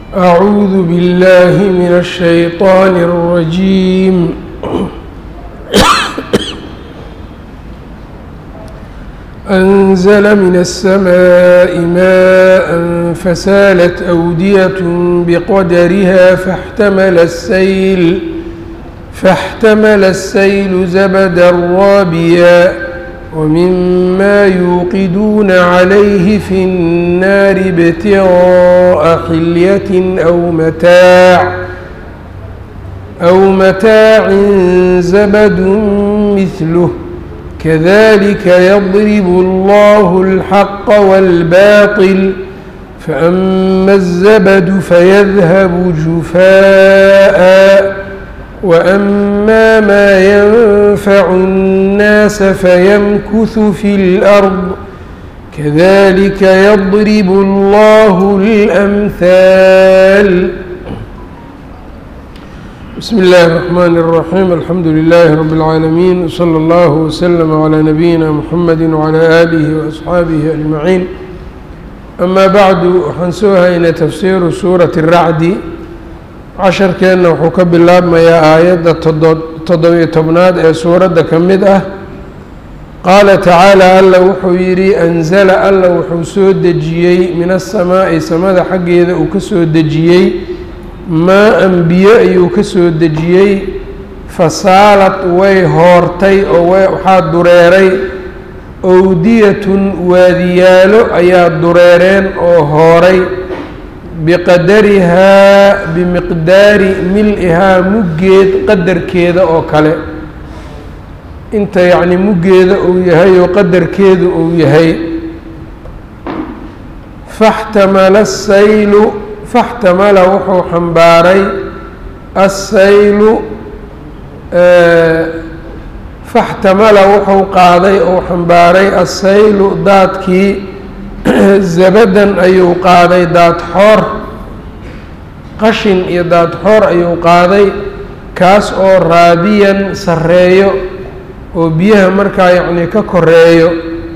أعوذ بالله من الشيطان الرجيم أنزل من السماء ماء فسالت أودية بقدرها فاحتمل السيل فاحتمل السيل زبدا رابيا ومما يوقدون عليه في النار ابتغاء حلية أو متاع أو متاع زبد مثله كذلك يضرب الله الحق والباطل فأما الزبد فيذهب جفاءً وأما ما ينفع الناس فيمكث في الأرض كذلك يضرب الله الأمثال بسم الله الرحمن الرحيم الحمد لله رب العالمين وصلى الله وسلم على نبينا محمد وعلى آله وأصحaabihi أجمعين أما بعد waxaan soo haynay tafsiiru suuraة الracdi casharkeenna wuxuu ka bilaabmayaa aayadda toddobiyo tobnaad ee suuradda ka mid ah qaala tacaala alla wuxuu yidhi anzala alla wuxuu soo dejiyey min asamaa'i samada xaggeeda uu ka soo dejiyey maa-an biyo ayuu ka soo dejiyey fasaalad way hoortay oo waxaa dureeray owdiyatun waadiyaalo ayaa dureereen oo hooray biqadarihaa bimiqdaari mil-ihaa muggeed qadarkeeda oo kale inta yacni muggeeda uu yahay oo qadarkeedu uu yahay faxtamala asaylu faxtamala wuxuu xambaaray assaylu faxtamala wuxuu qaaday ou xambaaray assaylu daadkii zabadan ayuu qaaday daadxoor qashin iyo daadxoor ayuu qaaday kaas oo raabiyan sarreeyo oo biyaha markaa yacnii ka koreeyo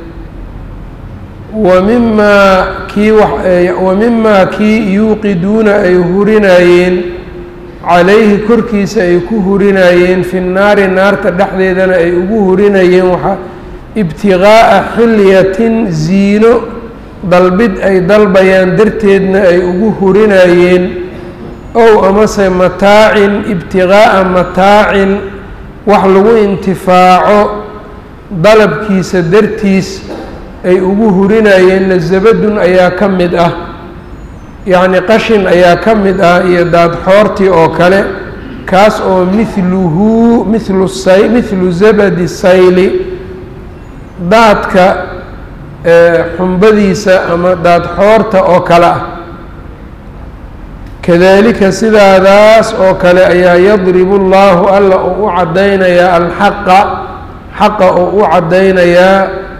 wa mimaa kii wa mimaa kii yuuqiduuna ay hurinayeen calayhi korkiisa ay ku hurinayeen fi nnaari naarta dhexdeedana ay ugu hurinayeen waxaa ibtiqaa'a xilyatin ziino dalbid ay dalbayaan darteedna ay ugu hurinayeen ow amase mataacin ibtiqaa'a mataacin wax lagu intifaaco dalabkiisa dartiis ay ugu hurinayeenna zabadun ayaa ka mid ah yacni qashin ayaa ka mid ah iyo daadxoortii oo kale kaas oo mihluhu mihlu say mihlu zabadi sayli daadka xumbadiisa ama daadxoorta oo kale ah kadalika sidaadaas oo kale ayaa yadribu llaahu alla uu u caddaynayaa alxaqa xaqa uu u caddaynayaa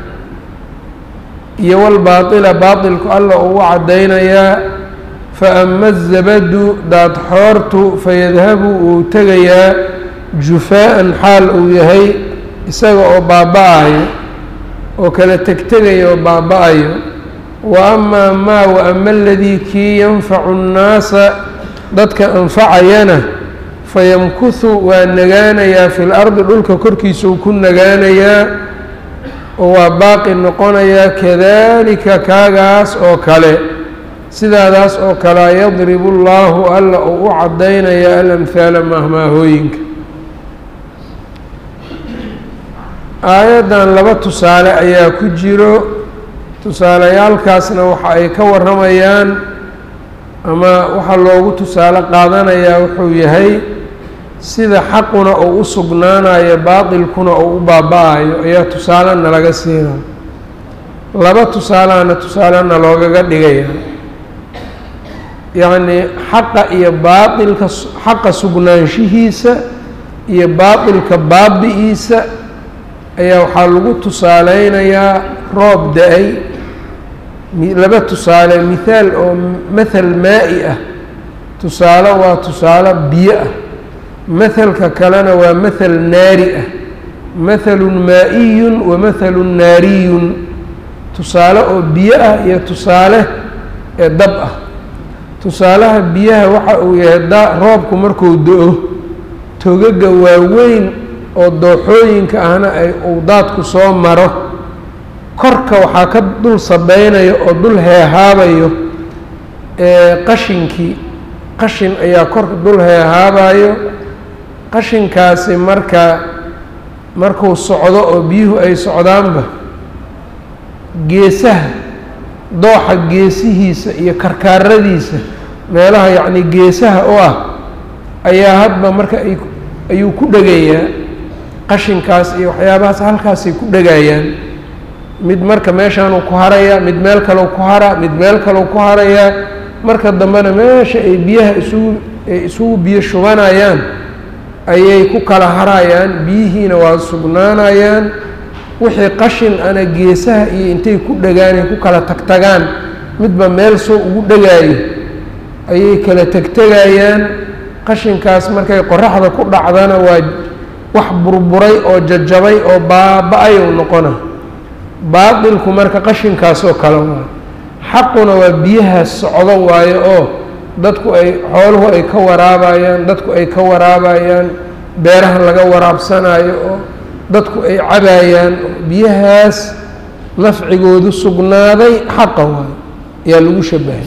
iyo walbaatila baatilku alla uu u caddaynayaa fa ama azabadu daadxoortu fayadhabu uu tegayaa jufaa-an xaal uu yahay isaga oo baaba-ayo oo kala tegtegayo oo baaba-ayo wa amaa maa wa ama aladii kii yanfacu nnaasa dadka anfacayana fayamkuhu waa nagaanayaa fi lardi dhulka korkiisuu ku nagaanayaa oo waa baaqi noqonayaa kadalika kaagaas oo kale sidaadaas oo kalea yadribu llaahu alla uu u caddaynaya alamhaala maahmaahooyinka aayaddan laba tusaale ayaa ku jiro tusaalayaalkaasna waxa ay ka warramayaan ama waxaa loogu tusaale qaadanayaa wuxuu yahay sida xaquna uu u sugnaanayo baatilkuna uu u baaba-ayo ayaa tusaalena laga siinaa laba tusaalehana tusaalena loogaga dhigaya yacnii xaqa iyo baatilka xaqa sugnaanshihiisa iyo baatilka baabi-iisa ayaa waxaa lagu tusaaleynayaa roob da-ay laba tusaale mithaal oo mathal maa-i ah tusaale waa tusaale biyo ah mahalka kalena waa mathal naari ah mathalun maa-iyun wa mathalun naariyun tusaale oo biyo ah iyo tusaale ee dab ah tusaalaha biyaha waxa uu yahay da roobku markuu do-o togaga waaweyn oo dooxooyinka ahna ay uu daadku soo maro korka waxaa ka dul sabeynayo oo dul heehaabayo qashinkii qashin ayaa korka dul heehaabayo qashinkaasi marka markuu socdo oo biyuhu ay socdaanba geesaha dooxa geesihiisa iyo karkaaradiisa meelaha yacni geesaha u ah ayaa hadba marka ay ayuu ku dhegayaa qashinkaas iyo waxyaabahaas halkaasay ku dhegayaan mid marka meeshaanuu ku harayaa mid meel kaleu ku haraa mid meel kaleu ku harayaa marka dambena meesha ay biyaha isugu ay isugu biyo shubanayaan ayay ku kala harayaan biyihiina waa sugnaanayaan wixii qashin ana geesaha iyo intay ku dhegaan ay ku kala tagtagaan midba meel soo ugu dhegaayo ayay kala tegtegayaan qashinkaas markay qoraxda ku dhacdana waa wax burburay oo jajabay oo baaba-ayou noqona baatilku marka qashinkaasoo kale waayo xaquna waa biyahaas socdo waayo oo dadku ay xooluhu ay ka waraabayaan dadku ay ka waraabayaan beeraha laga waraabsanayo oo dadku ay cabayaan biyahaas nafcigoodu sugnaaday xaqa waayo ayaa lagu shabahay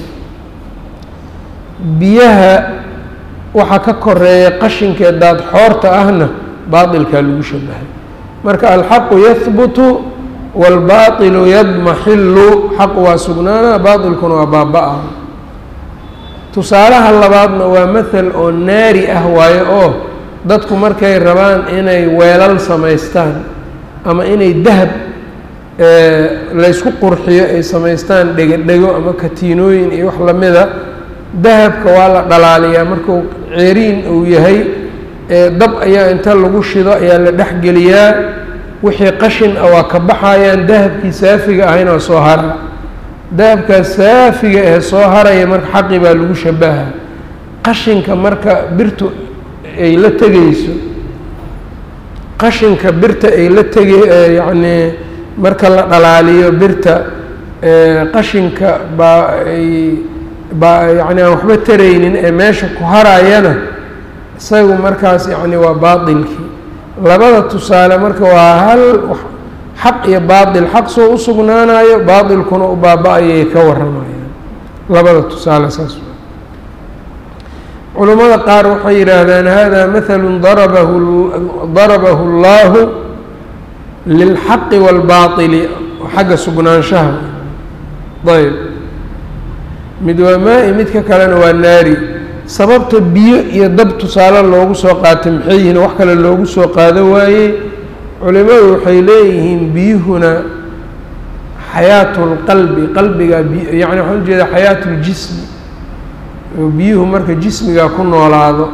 biyaha waxaa ka koreeya qashinkee daad xoorta ahna baatilkaa lagu shabahay marka alxaqu yahbutu wاlbaطilu yadmaxilu xaqu waa sugnaana baatilkuna waa baaba-a tusaalaha labaadna waa mathal oo naari ah waayo oo dadku markay rabaan inay weelal samaystaan ama inay dahab laysku qurxiyo ay samaystaan dhego-dhego ama katiinooyin iyo wax lamida dahabka waa la dhalaaliyaa markuu ceeriin uu yahay dab ayaa inta lagu shido ayaa la dhexgeliyaa wixii qashin ah waa ka baxayaan dahabkii saafiga ahayna waa soo hara dahabkaas saafiga ee soo haraya marka xaqi baa lagu shabaha qashinka marka birtu ay la tegeyso qashinka birta ay la tege yacnii marka la dhalaaliyo birta qashinka baa ay baa yacni aan waxba taraynin ee meesha ku harayana isagu markaas yacni waa baatilkii labada tusaale marka waa hal xaq iyo baatil xaq soo u sugnaanayo baatilkuna u baaba-ayay ka waramayaan labada tusaale saas culimmada qaar waxay yidhaahdaan hada mathalu darabahu darabahu اllahu lilxaqi wاlbaطili xagga sugnaanshaha ayb mid waa maa-i midka kalena waa naari sababta biyo iyo dab tusaale loogu soo qaatay maxay yihiin wax kale loogu soo qaado waayey culimadu waxay leeyihiin biyuhuna xayaatu lqalbi qalbiga yani waxaan ujeedaa xayaatu ljismi oo biyuhu marka jismiga ku noolaado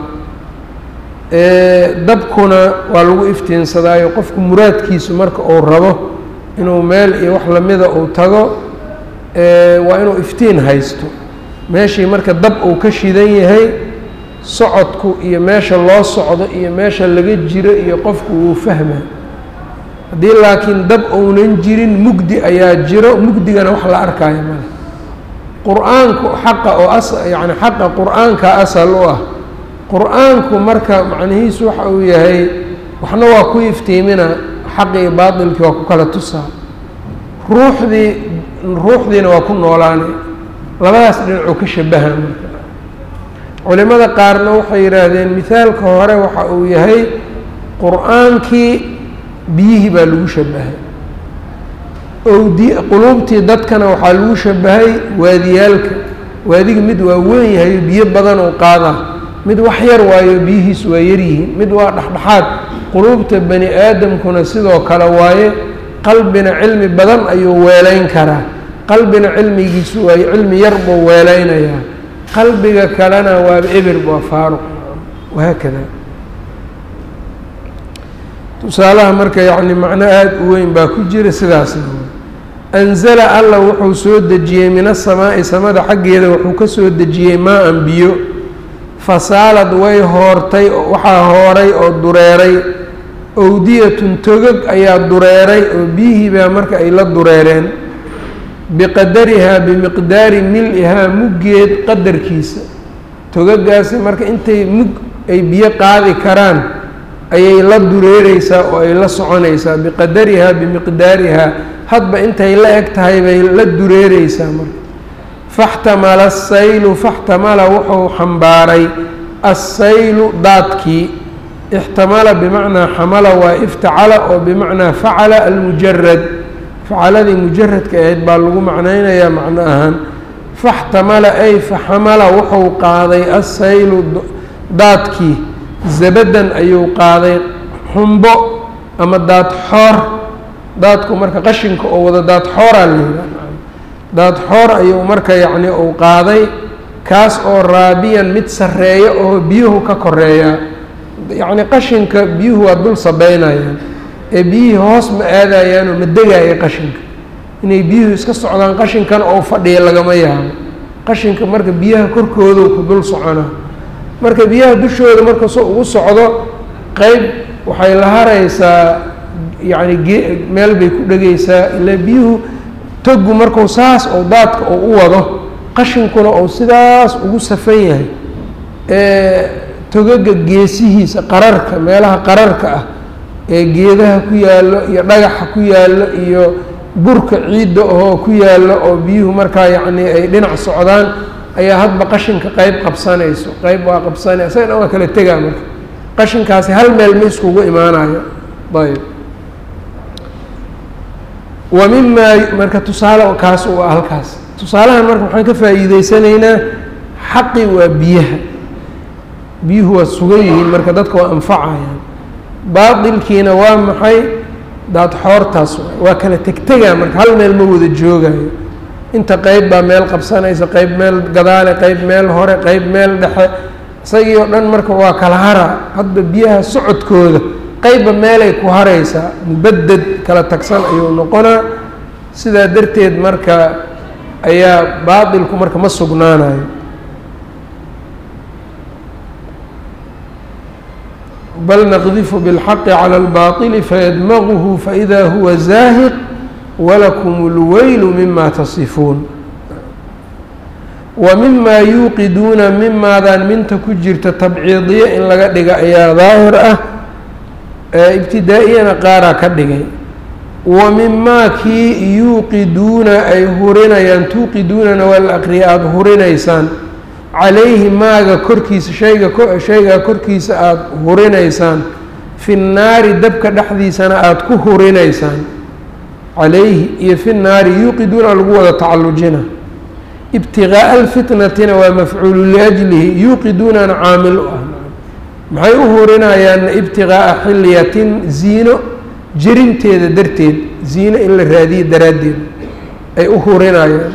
dabkuna waa lagu iftiinsadaayo qofku muraadkiisu marka uu rabo inuu meel iyo wax lamida uu tago waa inuu iftiin haysto meeshii marka dab uu ka shidan yahay socodku iyo meesha loo socdo iyo meesha laga jiro iyo qofku wuu fahma haddii laakiin dab uunan jirin mugdi ayaa jiro mugdigana wax la arkaayo male qur-aanku xaqa oo as yacni xaqa qur-aanka asal u ah qur-aanku marka macnihiisu waxa uu yahay waxna waa ku iftiimina xaqii baatilkii waa ku kala tusaa ruuxdii ruuxdiina waa ku noolaanay labadaas dhinacuu ka shabaha marka culimada qaarna waxay yidhaahdeen mithaalka hore waxa uu yahay qur-aankii biyihii baa lagu shabahay owdi quluubtii dadkana waxaa lagu shabahay waadiyaalka waadiga mid waa weyn yahayo biyo badan oo qaadaa mid wax yar waayo biyihiis waa yaryihiin mid waa dhexdhexaad quluubta bani aadamkuna sidoo kale waaye qalbina cilmi badan ayuu weelayn karaa qalbina cilmigiisu waayo cilmi yar buu weelaynayaa qalbiga kalena waaba eber waa faaruq wahaakada tusaalaha marka yacni macno aada u weyn baa ku jira sidaasna anzala alla wuxuu soo dejiyey min asamaa'i samada xaggeeda wuxuu ka soo dejiyey maa-an biyo fasaalad way hoortay waxaa hooray oo dureeray owdiyatun togog ayaa dureeray oo biyihii baa marka ay la dureereen biqadarihaa bimiqdaari mil-ihaa muggeed qadarkiisa togagaasi marka intay mug ay biyo qaadi karaan ayay la dureereysaa oo ay la soconaysaa biqadarihaa bimiqdaarihaa hadba intay la eg tahay bay la dureereysaa marka faxtamala asaylu faxtamala wuxuu xambaaray assaylu daadkii ixtamala bimacnaa xamala waa iftacala oo bimacnaa facala almujarad facaladii mujaradka ahayd baa lagu macnaynayaa macno ahaan faxtamala ay faxamala wuxuu qaaday assaylu daadkii zabadan ayuu qaaday xumbo ama daad xoor daadku marka qashinka oo wada daad xooraa layidhaha daad xoor ayuu marka yacni uu qaaday kaas oo raabiyan mid sarreeya oo biyuhu ka koreeyaa yacni qashinka biyuhu waa dul sabeynayaan ee biyihii hoos ma aadayaanoo ma degaya qashinka inay biyuhu iska socdaan qashinkan oo fadhiya lagama yaabo qashinka marka biyaha korkoodu ku dul soconaa marka biyaha dushooda marka so ugu socdo qeyb waxay la haraysaa yacni ge meel bay ku dhegaysaa ilaa biyuhu togu marku saas oo daadka oo u wado qashinkuna ou sidaas ugu safan yahay ee togaga geesihiisa qararka meelaha qararka ah ee geedaha ku yaallo iyo dhagaxa ku yaallo iyo burka ciidda oo ku yaallo oo biyuhu markaa yacni ay dhinac socdaan ayaa hadba qashinka qeyb qabsanayso qeyb waa qabsanay isagana waa kala tegaa marka qashinkaasi hal meel ma iskugu imaanayo ayb wa mimaa marka tusaale kaas u ah halkaas tusaalahan marka waxaan ka faa'iideysanaynaa xaqi waa biyaha biyuhu waa sugan yihiin marka dadka waa anfacayaan baatilkiina waa maxay daad xoortaas waa kala tegtegaa marka hal meel ma wada joogayo inta qeyb baa meel qabsanaysa qeyb meel gadaale qeyb meel hore qeyb meel dhexe isagii oo dhan marka waa kala hara hadba biyaha socodkooda qeybba meelay ku haraysaa mubaded kala tagsan ayuu noqonaa sidaa darteed marka ayaa baatilku marka ma sugnaanayo bal naqdifu biاlxaqi calى اlbaطili fayadmaguhu faإida huwa zaahiq walakum اlweylu mima tasifuun wa mima yuuqiduuna mimaadaan minta ku jirta tabciidiye in laga dhiga ayaa daahir ah ibtidaa-iyana qaaraa ka dhigay wa mimaa kii yuuqiduuna ay hurinayaan tuuqiduunana waa la aqriya aada hurinaysaan calayhi maaga korkiisa shayga shaygaa korkiisa aada hurinaysaan fi nnaari dabka dhexdiisana aada ku hurinaysaan calayhi iyo fi nnaari yuuqiduuna lagu wada tacallujina ibtiqaa'a alfitnatina waa mafcuulu liajlihi yuuqiduunana caamil u ah maxay u hurinayaan ibtiqaa'a xilyatin ziino jerinteeda darteed ziino in la raadiyo daraaddeed ay u hurinayaan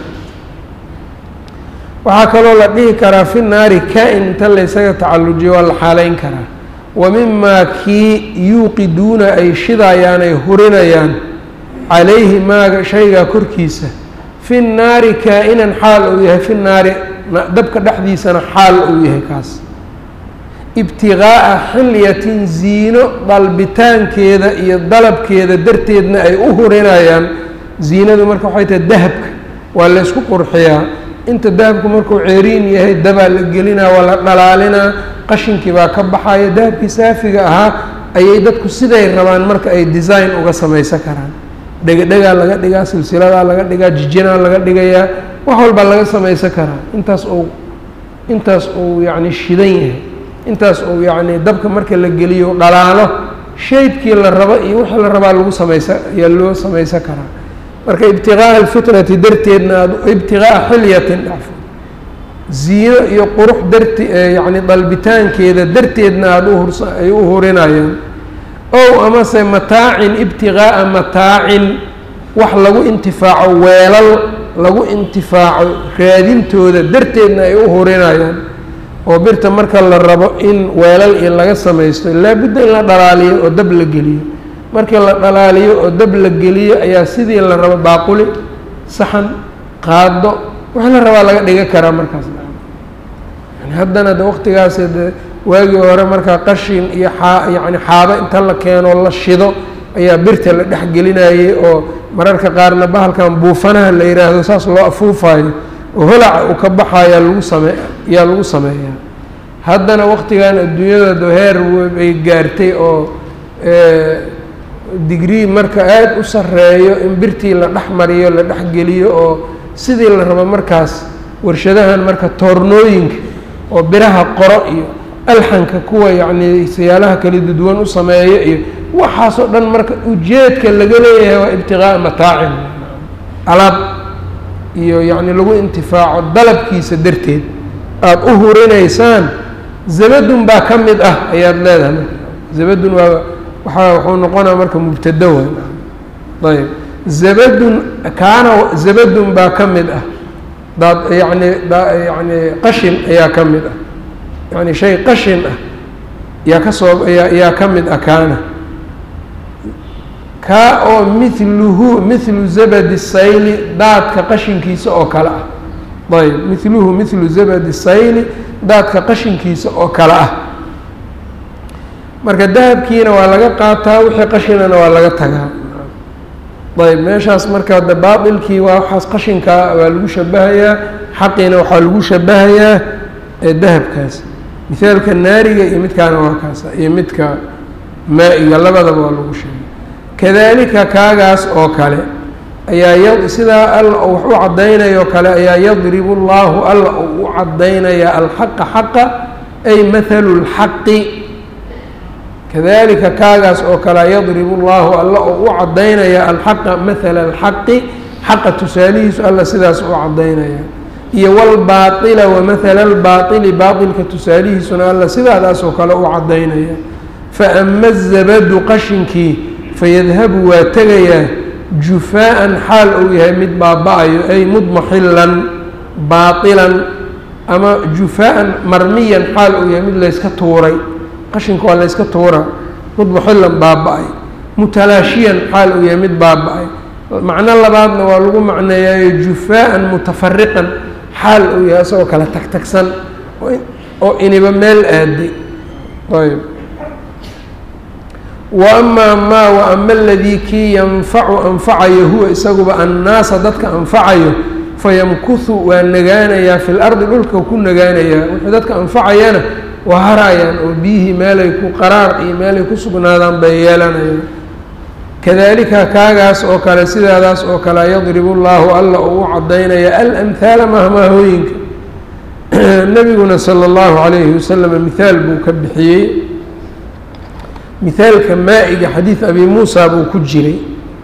waxaa kaloo la dhihi karaa fi naari kaa-in inta laysaga tacallujiyo waa la xaaleyn karaa wa mimaa kii yuuqiduuna ay shidayaan ay hurinayaan calayhi maaga shaygaa korkiisa fi nnaari kaa-inan xaal uu yahay fi naari dabka dhexdiisana xaal uu yahay kaas ibtiqaa'a xilyatin ziino dalbitaankeeda iyo dalabkeeda darteedna ay u hurinayaan ziinadu marka waxay tahay dahabka waa la ysku qurxiyaa inta dahabku markuu ceeriin yahay dabaa la gelinaa waa la dhalaalinaa qashinkii baa ka baxaya dahabkii saafiga ahaa ayay dadku siday rabaan marka ay design uga samaysan karaan dhegadhegaa laga dhigaa silsiladaa laga dhigaa jijinaa laga dhigayaa wax walbaa laga samaysan karaa intaas uu intaas uu yacni shidan yahay intaas uu yacni dabka marka la geliyo dhalaalo shaydkii la rabo iyo wixii la rabaa lagu samaysa ayaa loo samaysan karaa marka ibtiqaa'a alfitnati darteedna aad ibtiqaa'a xilyatin dhacfo ziino iyo qurux darti yacni dalbitaankeeda darteedna aada uhurs ay u hurinayaan ow amase mataacin ibtiqaa'a mataacin wax lagu intifaaco weelal lagu intifaaco raadintooda darteedna ay u hurinayaan oo birta marka la rabo in weelal iyo laga samaysto laabudda in la dhalaaliyo oo dab la geliyo markii la dhalaaliyo oo dab la geliyo ayaa sidii la rabo baaquli saxan qaado wax la rabaa laga dhiga karaa markaas yani haddana de waqtigaas de waagii hore markaa qashin iyo xaa yacni xaabo inta la keeno la shido ayaa birta la dhex gelinayay oo mararka qaarna bahalkan buufanaha la yidhaahdo saas loo afuufayo oo holaca uu ka baxayaa lagu same yaa lagu sameeyaa haddana waqtigan adduunyada heer ay gaartay oo digrii marka aada u sarreeyo in birtii la dhex mariyo la dhex geliyo oo sidii la rabo markaas warshadahan marka toornooyinka oo biraha qoro iyo alxanka kuwa yacnii siyaalaha kala duduwan u sameeyo iyo waxaasoo dhan marka ujeedka laga leeyahay waa ibtiqaa'a mataacin alaab iyo yacni lagu intifaaco dalabkiisa darteed aada u hurinaysaan zabadun baa ka mid ah ayaad leedahay marka zabadun waa waaa wuxuu noqonaa marka mubtada way ayb zabadun kaana zabadun baa ka mid ah daad yani yani qashin ayaa ka mid ah yani shay qashin ah yaa ka soo yaa yaa ka mid ah kaana kaa oo mithluhu mithlu zabadi sayli daadka qashinkiisa oo kale ah ayb mithluhu mithlu zabadi sayli daadka qashinkiisa oo kale ah marka dahabkiina waa laga qaataa wixii qashinana waa laga tagaa ayb meeshaas marka de baailkii waa waxaas qashinkaa waa lagu shabahayaa xaqiina waxaa lagu shabahayaa dahabkaas mithaalka naariga iyo midkaana waa kaasa iyo midka maa-iga labadaba waa lagu sheegay kadalika kaagaas oo kale ayaa sidaa alla wax u caddaynayoo kale ayaa yadribu llahu alla uu u caddaynaya alxaqa xaqa ay mathalu lxaqi kadalika kaagaas oo kale yadribu llahu alla oo u caddaynaya alxaqa mathala alxaqi xaqa tusaalihiisu alla sidaas u caddaynaya iyo wlbaaila wamathala albaaili baailka tusaalihiisuna alla sidaadaas oo kale u caddaynaya faama zabadu qashinkii fayadhabu waa tegayaa jufaa-an xaal uu yahay mid baaba-ayo ay mudmaxilan baailan ama jufaa-an marmiyan xaal uu yahay mid layska tuuray qashinka waa layska tuura mudmaxilan baaba-ay mutalaashiyan xaal uu yahay mid baaba-ay macno labaadna waa lagu macneeyaayo jufaa-an mutafariqan xaal uu yahay isagoo kale tagtagsan oo iniba meel aaday ayb wa amaa maa wa ama aladii kii yanfacu anfacayo huwa isaguba annaasa dadka anfacayo fayamkuhu waa nagaanayaa fi lardi dhulka ku nagaanayaa wuxuu dadka anfacayana waa harayaan oo biyihii meelay ku qaraar iyo meelay ku sugnaadaan bay yeelanayaan kadalika kaagaas oo kale sidaadaas oo kale yadribu llaahu alla uu u cadaynaya alamhaala mahmaahooyinka nebiguna sala allahu calayhi wasalam mithaal buu ka bixiyey mithaalka maa-iga xadiid abi muusa buu ku jiray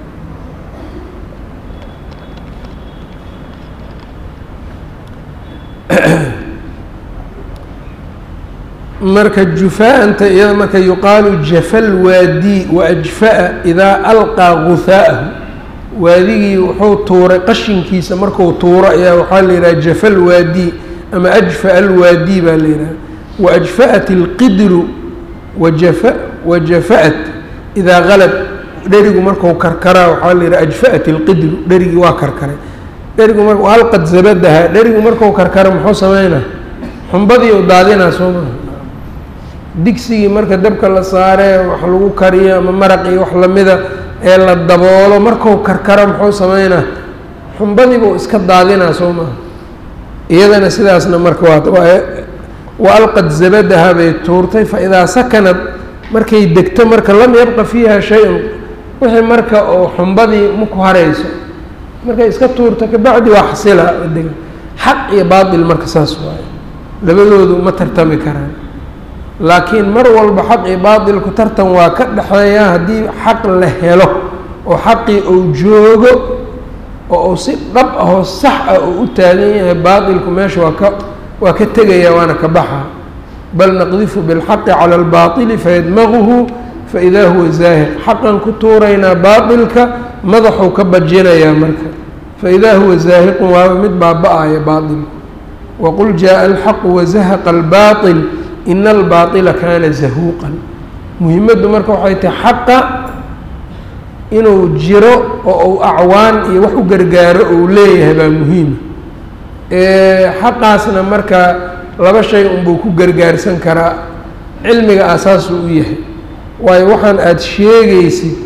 marka jufaa-anta iyada marka yuqaalu jafal waadi waajfa-a idaa alqaa guhaa'ahu waadigii wuxuu tuuray qashinkiisa marku tuuro ayaa waxaa la yidhaha jafal waadi ama ajfa alwaadi baa la yidhaha waajfa-at ilqidru wajafa wajafa-at idaa qalab dherigu marku karkaraa waxaa la yidhaha ajfa-at ilqidru dherigii waa karkaray dherigu mar alqad zabadaha dherigu marku karkara muxuu sameynaa xumbadii u daadinaa soo maha digsigii marka dabka la saaree wax lagu kariyo ama maraq iyo wax lamida ee la daboolo marku karkaro muxuu sameynaa xumbadiibuu iska daadinaa soo maha iyadana sidaasna marka waa wa alqad zabadaha bay tuurtay fa idaa sakanad markay degto marka lam yabqa fiiha shay-un wixii marka oo xumbadii maku harayso markay iska tuurto kabacdi waa xasila dega xaq iyo baatil marka saas waayo labadoodu ma tartami karaan laakiin mar walba xaq iyo baatilku tartan waa ka dhexeeya haddii xaq la helo oo xaqii uu joogo oo uu si dhab ahoo sax ah uu u taagan yahay baatilku meesha waa ka waa ka tegaya waana ka baxa bal naqdifu bilxaqi cala albaatili fayadmaguhu faidaa huwa zaahir xaqan ku tuuraynaa baatilka madaxuu ka bajinayaa marka faidaa huwa zaahiqun waaba mid baaba-aya baatilku waqul jaءa alxaqu wazahaqa albaaطil ina albaaطila kaana zahuuqan muhimaddu marka waxay tahay xaqa inuu jiro oo uu acwaan iyo wax u gargaaro uu leeyahay baa muhiima xaqaasna marka laba shay unbuu ku gargaarsan karaa cilmiga asaasuu u yahay waayo waxaan aada sheegaysid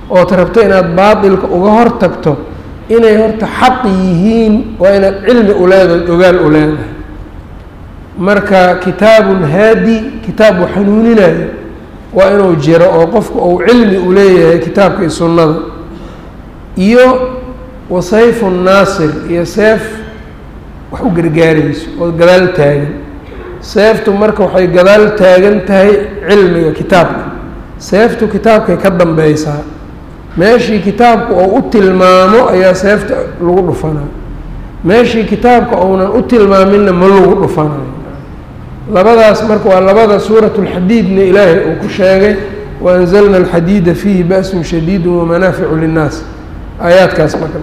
ood rabto inaad baatilka uga hor tagto inay horta xaq yihiin waa inaad cilmi u leedahay ogaal u leedahay marka kitaabun haadi kitaab u xanuuninayo waa inuu jiro oo qofku uu cilmi u leeyahay kitaabka iyo sunnada iyo wasayfu naasir iyo seef wax u gargaarayso oo gadaal taagan seeftu marka waxay gadaal taagan tahay cilmiga kitaabka seeftu kitaabkay ka dambeysaa meeshii kitaabku uu u tilmaamo ayaa seefta lagu dhufanaa meeshii kitaabka uunan u tilmaaminna ma lagu dhufanayo labadaas marka waa labada suurat lxadiidna ilaahay uu ku sheegay waanzalna alxadiida fiihi ba'sun shadiidu wamanaaficu linnaas aayaadkaas marka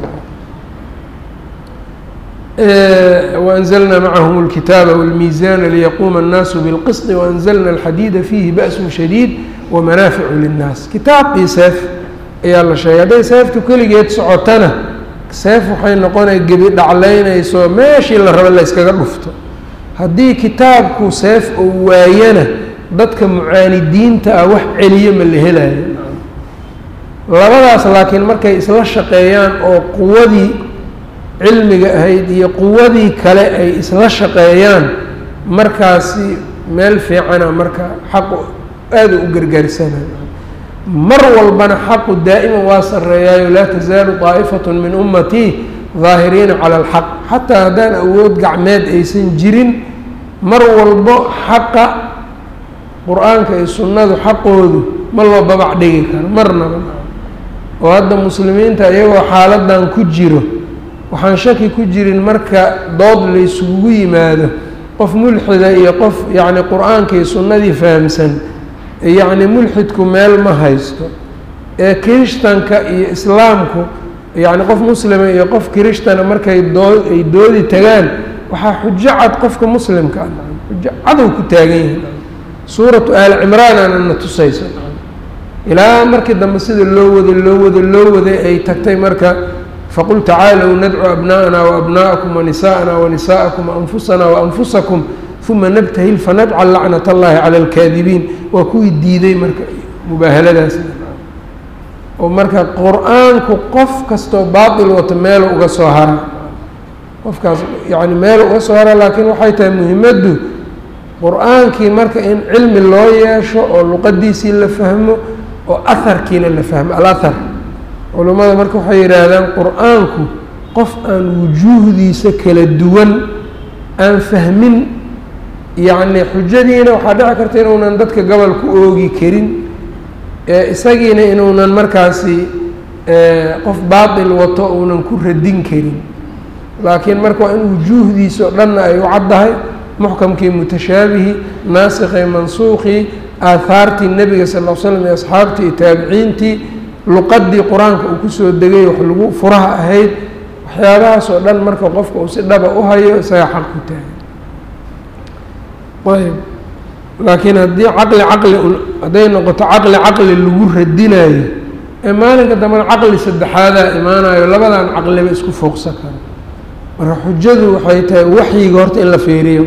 waanzalna macahum اlkitaaba wاlmiizaana liyaquuma الnaasu biاlqisطi waanzalna alxadiida fiihi ba'sun shadiid wamanaaficu linnaas kitaab iyo seef ayaa la sheegay hadday seeftu keligeed socotana seef waxay noqonay gebi dhaclaynayso meeshii la raba la yskaga dhufto haddii kitaabku seef uu waayana dadka mucaanidiinta ah wax celiyo ma la helayo labadaas laakiin markay isla shaqeeyaan oo quwadii cilmiga ahayd iyo quwadii kale ay isla shaqeeyaan markaasi meel fiicana marka xaqu aada u gargaarsanayo mar walbana xaqu daa'iman waa sarreeyaayo laa tasaalu daa'ifatu min ummatii daahiriina cala alxaq xataa haddaan awood gacmeed aysan jirin mar walbo xaqa qur-aanka iyo sunnadu xaqoodu ma loo babac dhigi karo marnaba oo hadda muslimiinta iyagoo xaaladan ku jiro waxaan shaki ku jirin marka dood laysugu yimaado qof mulxida iyo qof yacni qur-aanka iyo sunnadii fahamsan yacni mulxidku meel ma haysto ee kirishtanka iyo islaamku yacni qof muslima iyo qof kiristana markay doo ay doodi tagaan waxaa xujo cad qofka muslimka ah xujo cadow ku taagan yahay suuratu aali cimraan aana na tusayso ilaa markii dambe sida loo waday loo waday loo waday ay tagtay marka faqul tacaalow nadcu abna'ana waabna'akum wanisa'ana wanisa'akum waanfusana waanfusakum uma nabtahil fanajcal lacnat allahi cala alkaadibiin waa kuwii diiday marka mubaahaladaas oo marka qur-aanku qof kastoo baatil wato meelu uga soo hara qofkaas yacni meel uga soo hara laakiin waxay tahay muhimaddu qur-aankii marka in cilmi loo yeesho oo luqadiisii la fahmo oo aharkiina la fahmo alahar culummada marka waxay yidhaahdaan qur-aanku qof aan wujuuhdiisa kala duwan aan fahmin yacni xujadiina waxaa dhici karta inuunan dadka gobol ku oogi karin isagiina inuunan markaasi qof baatil wato uunan ku radin karin laakiin marka waa in wujuuhdiisa o dhanna ay u caddahay muxkamkii mutashaabihi naasikii mansuuqii aahaartii nebiga sal l slam iyo asxaabtii iyo taabiciintii luqadii qur-aanka uu kusoo degay wax lagu furaha ahayd waxyaabahaas oo dhan marka qofka uu si dhaba u hayo isaga xaq ku taagan ayb laakiin haddii caqli caqli hadday noqoto caqli caqli lagu radinayo ee maalinka dambena caqli saddexaadaa imaanayo labadan caqliba isku fooqsan karo marka xujadu waxay tahay waxyiga horta in la feeriyo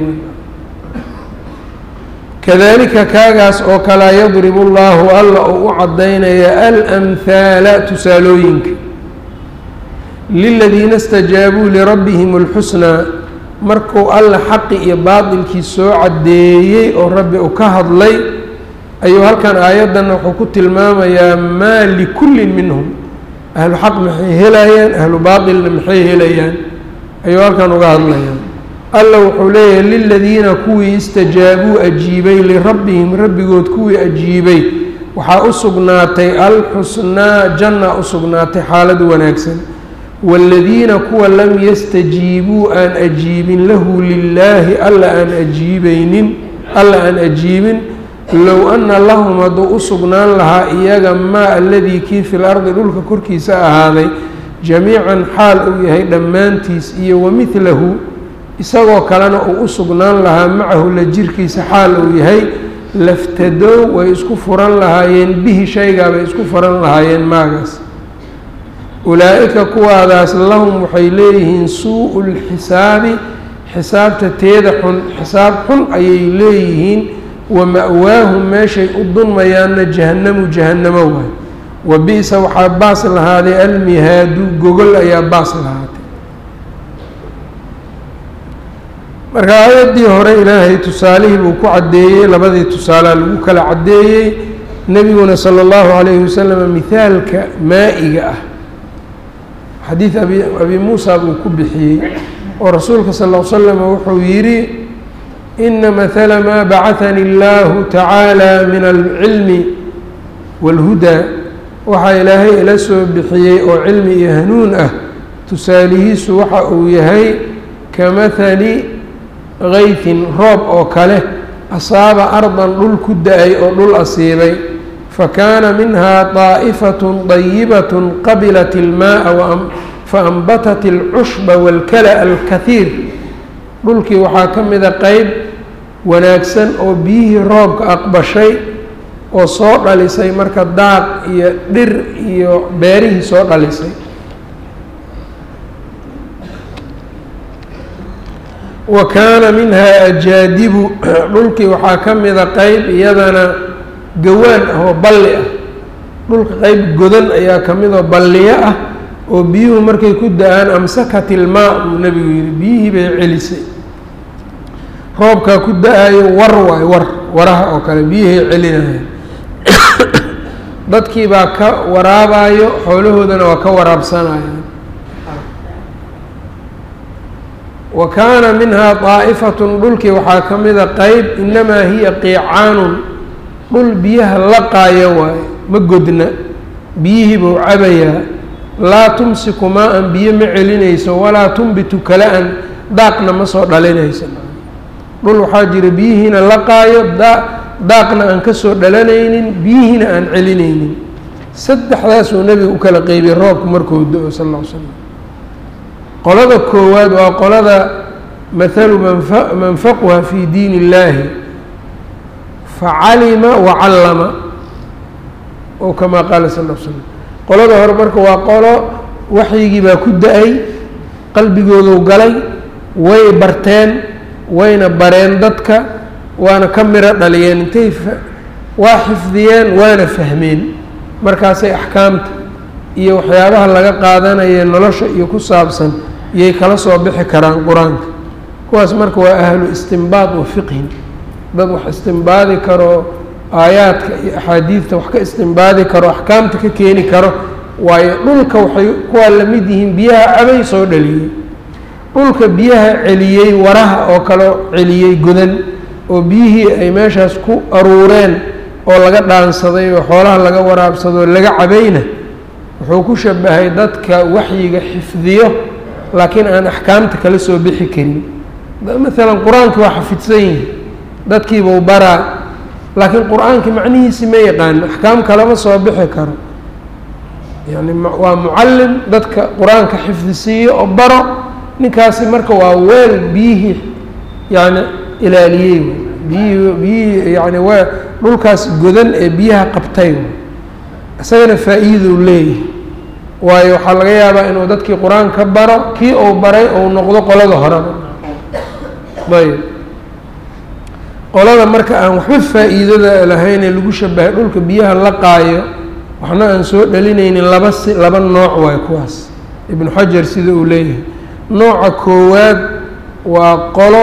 kadalika kaagaas oo kalea yadribu llaahu alla uu u cadaynaya alamhaala tusaalooyinka liladiina istajaabuu lirabbihim اlxusnaa markuu alla xaqi iyo baatilkii soo caddeeyey oo rabbi u ka hadlay ayuu halkan aayaddanna wuxuu ku tilmaamayaa maa likullin minhum ahlu xaq maxay helayaan ahlu baatilna maxay helayaan ayuu halkan uga hadlayaa alla wuxuu leeyahay liladiina kuwii istajaabuu ajiibay lirabbihim rabbigood kuwii ajiibay waxaa u sugnaatay alxusnaa janna u sugnaatay xaalad wanaagsan waaladiina kuwa lam yastajiibuu aan ajiibin lahu lilaahi alla aan ajiibaynin alla aan ajiibin low anna lahum hadduu u sugnaan lahaa iyaga maa aladii kii fil ardi dhulka korkiisa ahaaday jamiican xaal uu yahay dhammaantiis iyo wamidlahu isagoo kalena uu u sugnaan lahaa macahu la jirkiisa xaal uu yahay laftadow way isku furan lahaayeen bihi shaygaabay isku furan lahaayeen maagaas ulaa-ika kuwaadaas lahum waxay leeyihiin suu-u lxisaabi xisaabta teeda xun xisaab xun ayay leeyihiin wa ma-waahum meeshay u dunmayaanna jahannamu jahannamo waay wa bi-sa waxaa baas lahaaday almihaadu gogol ayaa baas lahaatay marka aayaddii hore ilaahay tusaalihii buu ku caddeeyey labadii tusaalea lagu kala caddeeyey nebiguna sala allahu calayhi wasalam mihaalka maa-iga ah xadiid abi abi muusa buu ku bixiyey oo rasuulka sal l slam wuxuu yidhi ina mahala maa bacahani allahu tacaala min alcilmi wاlhudaa waxaa ilaahay ila soo bixiyey oo cilmi iyo hanuun ah tusaalihiisu waxa uu yahay ka mahali kayfin roob oo kale asaaba ardan dhul ku da-ay oo dhul asiibay fakaana minhaa طaaئifaة طayibaة qabilat اlmaءa faanbatat اlcushba wاlkala alkahiir dhulkii waxaa ka mida qeyb wanaagsan oo biyihii roobka aqbashay oo soo dhalisay marka daaq iyo dhir iyo beerihii soo dhalisay wa kaana minhaa ajaadibu dhulkii waxaa ka mida qeyb iyadana gawaan ah oo balli ah dhulka qeyb godan ayaa ka mid oo balliyo ah oo biyuhu markay ku da-aan amsakat ilmaa buu nebigu yihi biyihii bay celisay roobkaa ku da-ayo war waay war waraha oo kale biyihay celinaya dadkii baa ka waraabayo xoolahoodana waa ka waraabsanayaan wa kaana minhaa daa'ifatun dhulkii waxaa ka mida qeyb inamaa hiya qiicaanun dhul biyaha laqaayo waaye ma godna biyihii buu cabayaa laa tumsiku maa-an biyo ma celinayso walaa tunbitu kala-an daaqna ma soo dhalinayso dhul waxaa jira biyihiina laqaayo daa daaqna aan ka soo dhalanaynin biyihiina aan celinaynin saddexdaasuu nebiga u kala qeybiyey roobku markuu do-o sal ll ly slam qolada koowaad waa qolada mathalu manfa manfaquha fi diin illaahi facalima wacallama oo kamaa qaala sal l slam qolada hore marka waa qolo waxyigii baa ku da-ay qalbigooduu galay way barteen wayna bareen dadka waana ka miro dhaliyeen intay waa xifdiyeen waana fahmeen markaasay axkaamta iyo waxyaabaha laga qaadanaya nolosha iyo ku saabsan iyay kala soo bixi karaan qur-aanka kuwaas marka waa ahlu istimbaad wa fiqhin dad wax istimbaadi karo aayaadka iyo axaadiidta wax ka istimbaadi karo axkaamta ka keeni karo waayo dhulka waxay kuwaa lamid yihiin biyaha cabay soo dhaliyey dhulka biyaha celiyey waraha oo kaleo celiyey godan oo biyihii ay meeshaas ku aruureen oo laga dhaansaday oo xoolaha laga waraabsado oo laga cabayna wuxuu ku shabahay dadka waxyiga xifdiyo laakiin aan axkaamta kala soo bixi karin maalan qur-aankii waa xafidsan yihi dadkiibuu baraa laakiin qur-aankii macnihiisi ma yaqaano axkaam kalama soo bixi karo yani waa mucallim dadka qur-aanka xifdisiiyo oo baro ninkaasi marka waa weel biyihii yani ilaaliyey biyihii biyihii yani waa dhulkaas godan ee biyaha qabtay isagana faa-iidou leeyahay waayo waxaa laga yaabaa inuu dadkii qur-aan ka baro kii uu baray ou noqdo qolada horeba ayb qolada marka aan waxba faa-iidada lahaynee lagu shabahay dhulka biyaha la qaayo waxna aan soo dhalinaynin laba si laba nooc waayo kuwaas ibnu xajar sida uu leeyahay nooca koowaad waa qolo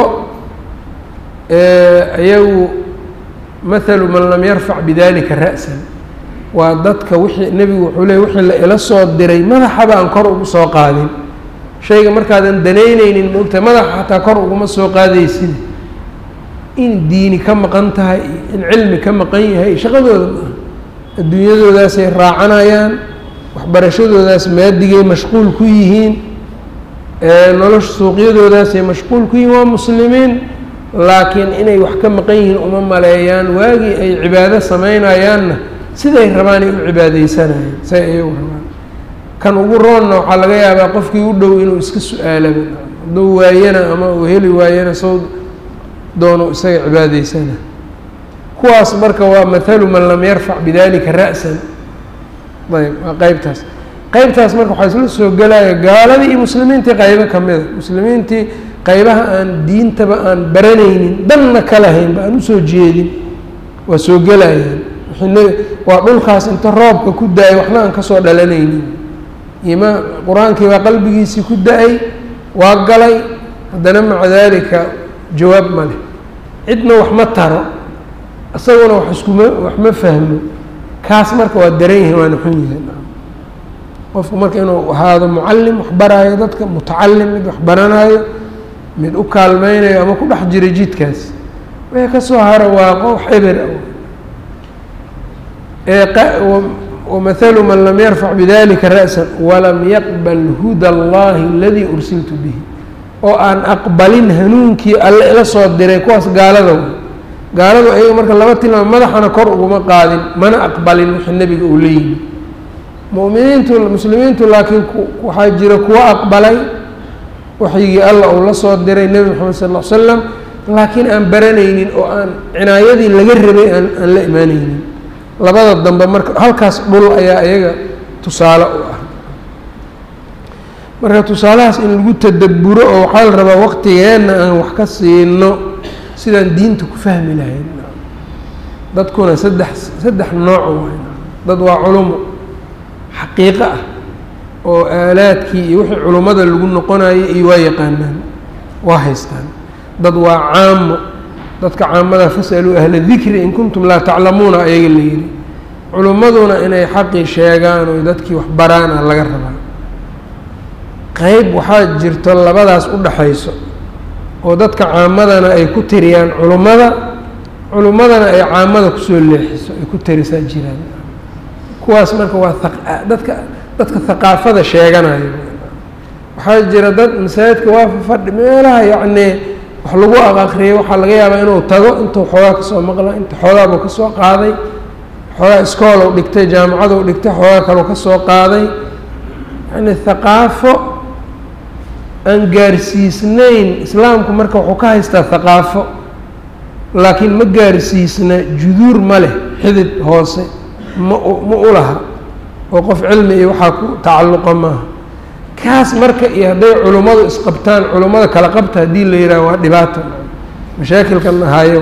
iyagu mathalu man lam yarfac bidalika ra'san waa dadka wixii nebigu wuxuu leey wixii la ila soo diray madaxaba aan kor ugu soo qaadin shayga markaadan danaynaynin maogtahay madaxa xataa kor uguma soo qaadaysid in diini ka maqan tahay in cilmi ka maqan yahay shaqadooda maaha adduunyadoodaasay raacanayaan waxbarashadoodaas maadigay mashquul ku yihiin nolosha suuqyadoodaasay mashquul ku yihiin waa muslimiin laakiin inay wax ka maqan yihiin uma maleeyaan waagii ay cibaado samaynayaanna siday rabaanay u cibaadeysanayaan say ayagu rabaan kan ugu roonna waxaa laga yaabaa qofkii u dhow inuu iska su-aalaba hadduu waayana ama uu heli waayana sow doonu isaga cibaadeysana kuwaas marka waa mathalu man lam yarfac bidalika ra'san ayb waa qeybtaas qeybtaas marka waxaa isla soo gelaya gaaladii iyo muslimiintii qaybo kamida muslimiintii qaybaha aan diintaba aan baranaynin danna ka lahaynba aan usoo jeedin waa soo gelayaan waa dhulkaas inta roobka ku da-ay waxna aan kasoo dhalanaynin imaa qur-aankii baa qalbigiisii ku da-ay waa galay haddana maca daalika jawaab ma leh cidna wax ma taro isaguna wax iskuma wax ma fahmo kaas marka waa daran yihin waana xun yihin qofku marka inuu ahaado mucallim wax baraayo dadka mutacalim mid wax baranaayo mid u kaalmeynayo ama ku dhex jira jidkaas wixii kasoo hara waa qof xibir wamahalu man lam yarfac bidalika ra'sa walam yaqbal huda allahi aladii ursiltu bihi oo aan aqbalin hanuunkii alle ila soo diray kuwaas gaalada gaaladu ayaga marka laba tilmaam madaxana kor uguma qaadin mana aqbalin wixii nebiga uu leeyimi muminiintu muslimiintu laakiin waxaa jira kuwo aqbalay waxyigii alla uu la soo diray nebi moxamed sal l slam laakiin aan baranaynin oo aan cinaayadii laga rabay aan aan la imaaneynin labada dambe marka halkaas dhul ayaa iyaga tusaale u ah marka tusaalahaas in lagu tadabburo oo waxaa la rabaa waqtigeenna aan wax ka siino sidaan diinta ku fahmi lahayn dadkuna saddex saddex nooc waay dad waa culumo xaqiiqo ah oo aalaadkii iyo wixii culummada lagu noqonayo iyo waa yaqaanaan waa haystaan dad waa caamo dadka caamada fasaluu ahla dikri in kuntum laa taclamuuna ayaga la yidhi culummaduna inay xaqii sheegaan oo dadkii wax baraana laga rabaa qeyb waxaa jirto labadaas u dhaxayso oo dadka caamadana ay ku tiriyaan culummada culummadana ay caamada kusoo leexiso ay ku tirisaa jiraan kuwaas marka waa dadka dadka haqaafada sheeganayo waxaa jira dad masaajidka waa fadhi meelaha yacnii wax lagu aqakriyay waxaa laga yaabaa inuu tago intuu xoogaa kasoo maqla inta xoogaabuu kasoo qaaday xoogaa iskoolow dhigtay jaamacadou dhigtay xoogaa kaleu kasoo qaaday yacni haqaafo aan gaarsiisnayn islaamku marka wuxuu ka haystaa haqaafo laakiin ma gaarsiisna juduur ma leh xidid hoose ma ma u laha oo qof cilmi iyo waxaa ku tacalluqa maaha kaas marka iyo hadday culummadu isqabtaan culummada kala qabta haddii la yidhaha waa dhibaato mashaakilkan ahaayo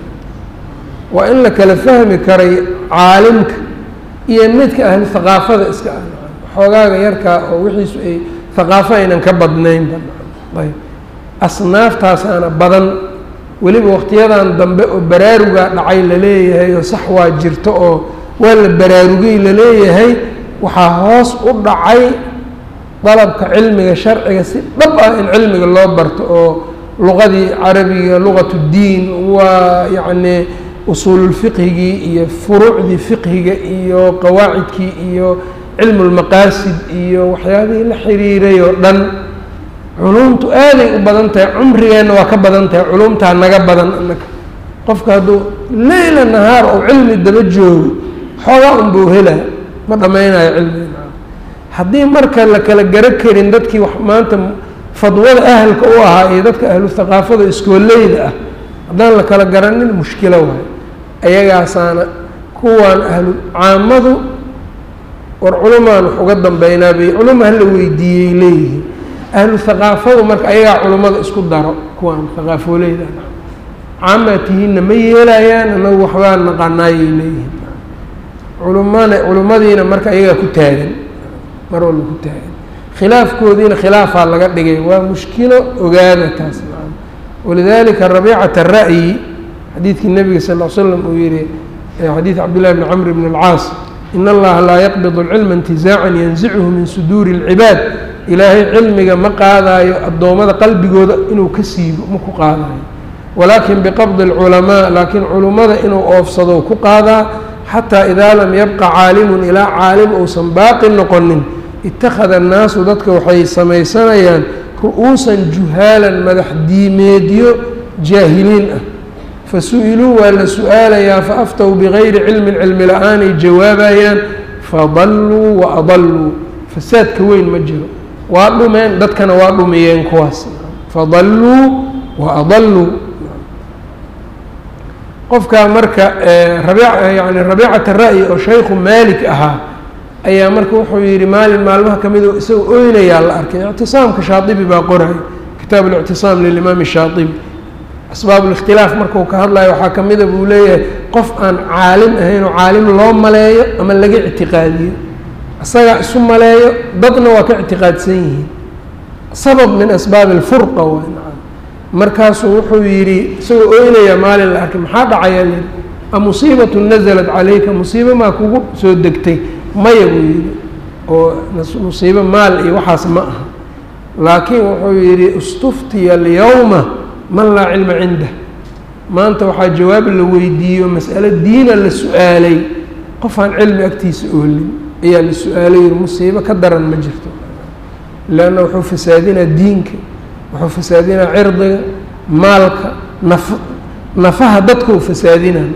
waa in la kala fahmi karay caalimka iyo midka ahli haqaafada iska ah xoogaaga yarkaa oo wixiisu ay haqaafo aynan ka badnaynba ayb asnaaftaasaana badan weliba waqtiyadan dambe oo baraarugaa dhacay laleeyahay oo sax waa jirto oo waa la baraarugay laleeyahay waxaa hoos u dhacay dalabka cilmiga sharciga si dhab ah in cilmiga loo barto oo luqadii carabiga luqat ddiin waa yacnii usuululfiqhigii iyo furuucdii fiqhiga iyo qawaacidkii iyo cilmu lmaqaasid iyo waxyaabihii la xiriiray oo dhan culumtu aaday u badan tahay cumrigeenna waa ka badan tahay culumtaa naga badan anaka qofka hadduu leyla nahaar oo cilmi daba joogo xoogaa unbuu helaa ma dhammaynayo cilmiga haddii marka la kala garo karin dadkii wax maanta fadwada ahalka u ahaa iyo dadka ahlu haqaafada iskooleyda ah haddaan la kala garanin mushkilo waayo ayagaasaana kuwaan ahlu caamadu war culumaan wax uga dambeynaa bay culuma hala weydiiyey leeyihiin ahlu haqaafadu marka ayagaa culummada isku daro kuwaan haqaafooleyda caamaa tihiinna ma yeelayaan anagu waxbaa naqanaayay leeyihiin culumana culimmadiina marka ayagaa ku taagan mar walba ku taagan khilaafkoodiina khilaafaa laga dhigay waa mushkilo ogaada taas walidalika rabiicata ra'yi xadiidkii nabiga sal l slam uu yihi xadiid cabdillahi bni camr bn alcaas in allaha laa yaqbid اlcilma intizaacan yanzichu min suduuri اlcibaad ilaahay cilmiga ma qaadaayo addoommada qalbigooda inuu ka siibo ma ku qaadaayo walaakin biqabdi اlculamaa laakiin culummada inuu oofsado ku qaadaa xataa idaa lam yabqa caalimun ilaa caalim uusan baaqi noqonin ittakhada annaasu dadka waxay samaysanayaan ru-uusan juhaalan madax diimeedyo jaahiliin ah fa su-iluu waa la su-aalayaa fa aftow bigayri cilmin cilmi la-aanay jawaabayaan fadalluu wa adalluu fasaadka weyn ma jiro waa dhumeen dadkana waa dhumiyeen kuwaas fadalluu wa adalluu qofkaa marka rabiic yani rabiicata ra'yi oo shaykhu maalik ahaa ayaa marka wuxuu yihi maalin maalmaha ka mid isagoo oynayaa la arkay ictisaamka shaaibi baa qoray kitaab اlictisaam lilimaam shaaibi asbaabulikhtilaaf markuu ka hadlayo waxaa ka mida buu leeyahay qof aan caalim ahayn oo caalim loo maleeyo ama laga ictiqaadiyo isagaa isu maleeyo dadna waa ka ictiqaadsan yihiin sabab min asbaabi alfurqa waa nacam markaasuu wuxuu yidhi isagoo ooynaya maalin la arkay maxaa dhacayaa layidhi a musiibatu nasalat calayka musiibo maa kugu soo degtay maya buu yidhi oo musiibo maal iyo waxaas ma aha laakiin wuxuu yidhi istuftiya alyawma man laa cilma cindah maanta waxaa jawaab la weydiiyo mas'alo diina la su-aalay qof aan cilmi agtiisa oolin ayaa la su-aalay yidhi musiibo ka daran ma jirto leanna wuxuu fasaadinaa diinka wuxuu fasaadinaa cirdiga maalka naf nafaha dadkuu fasaadinaa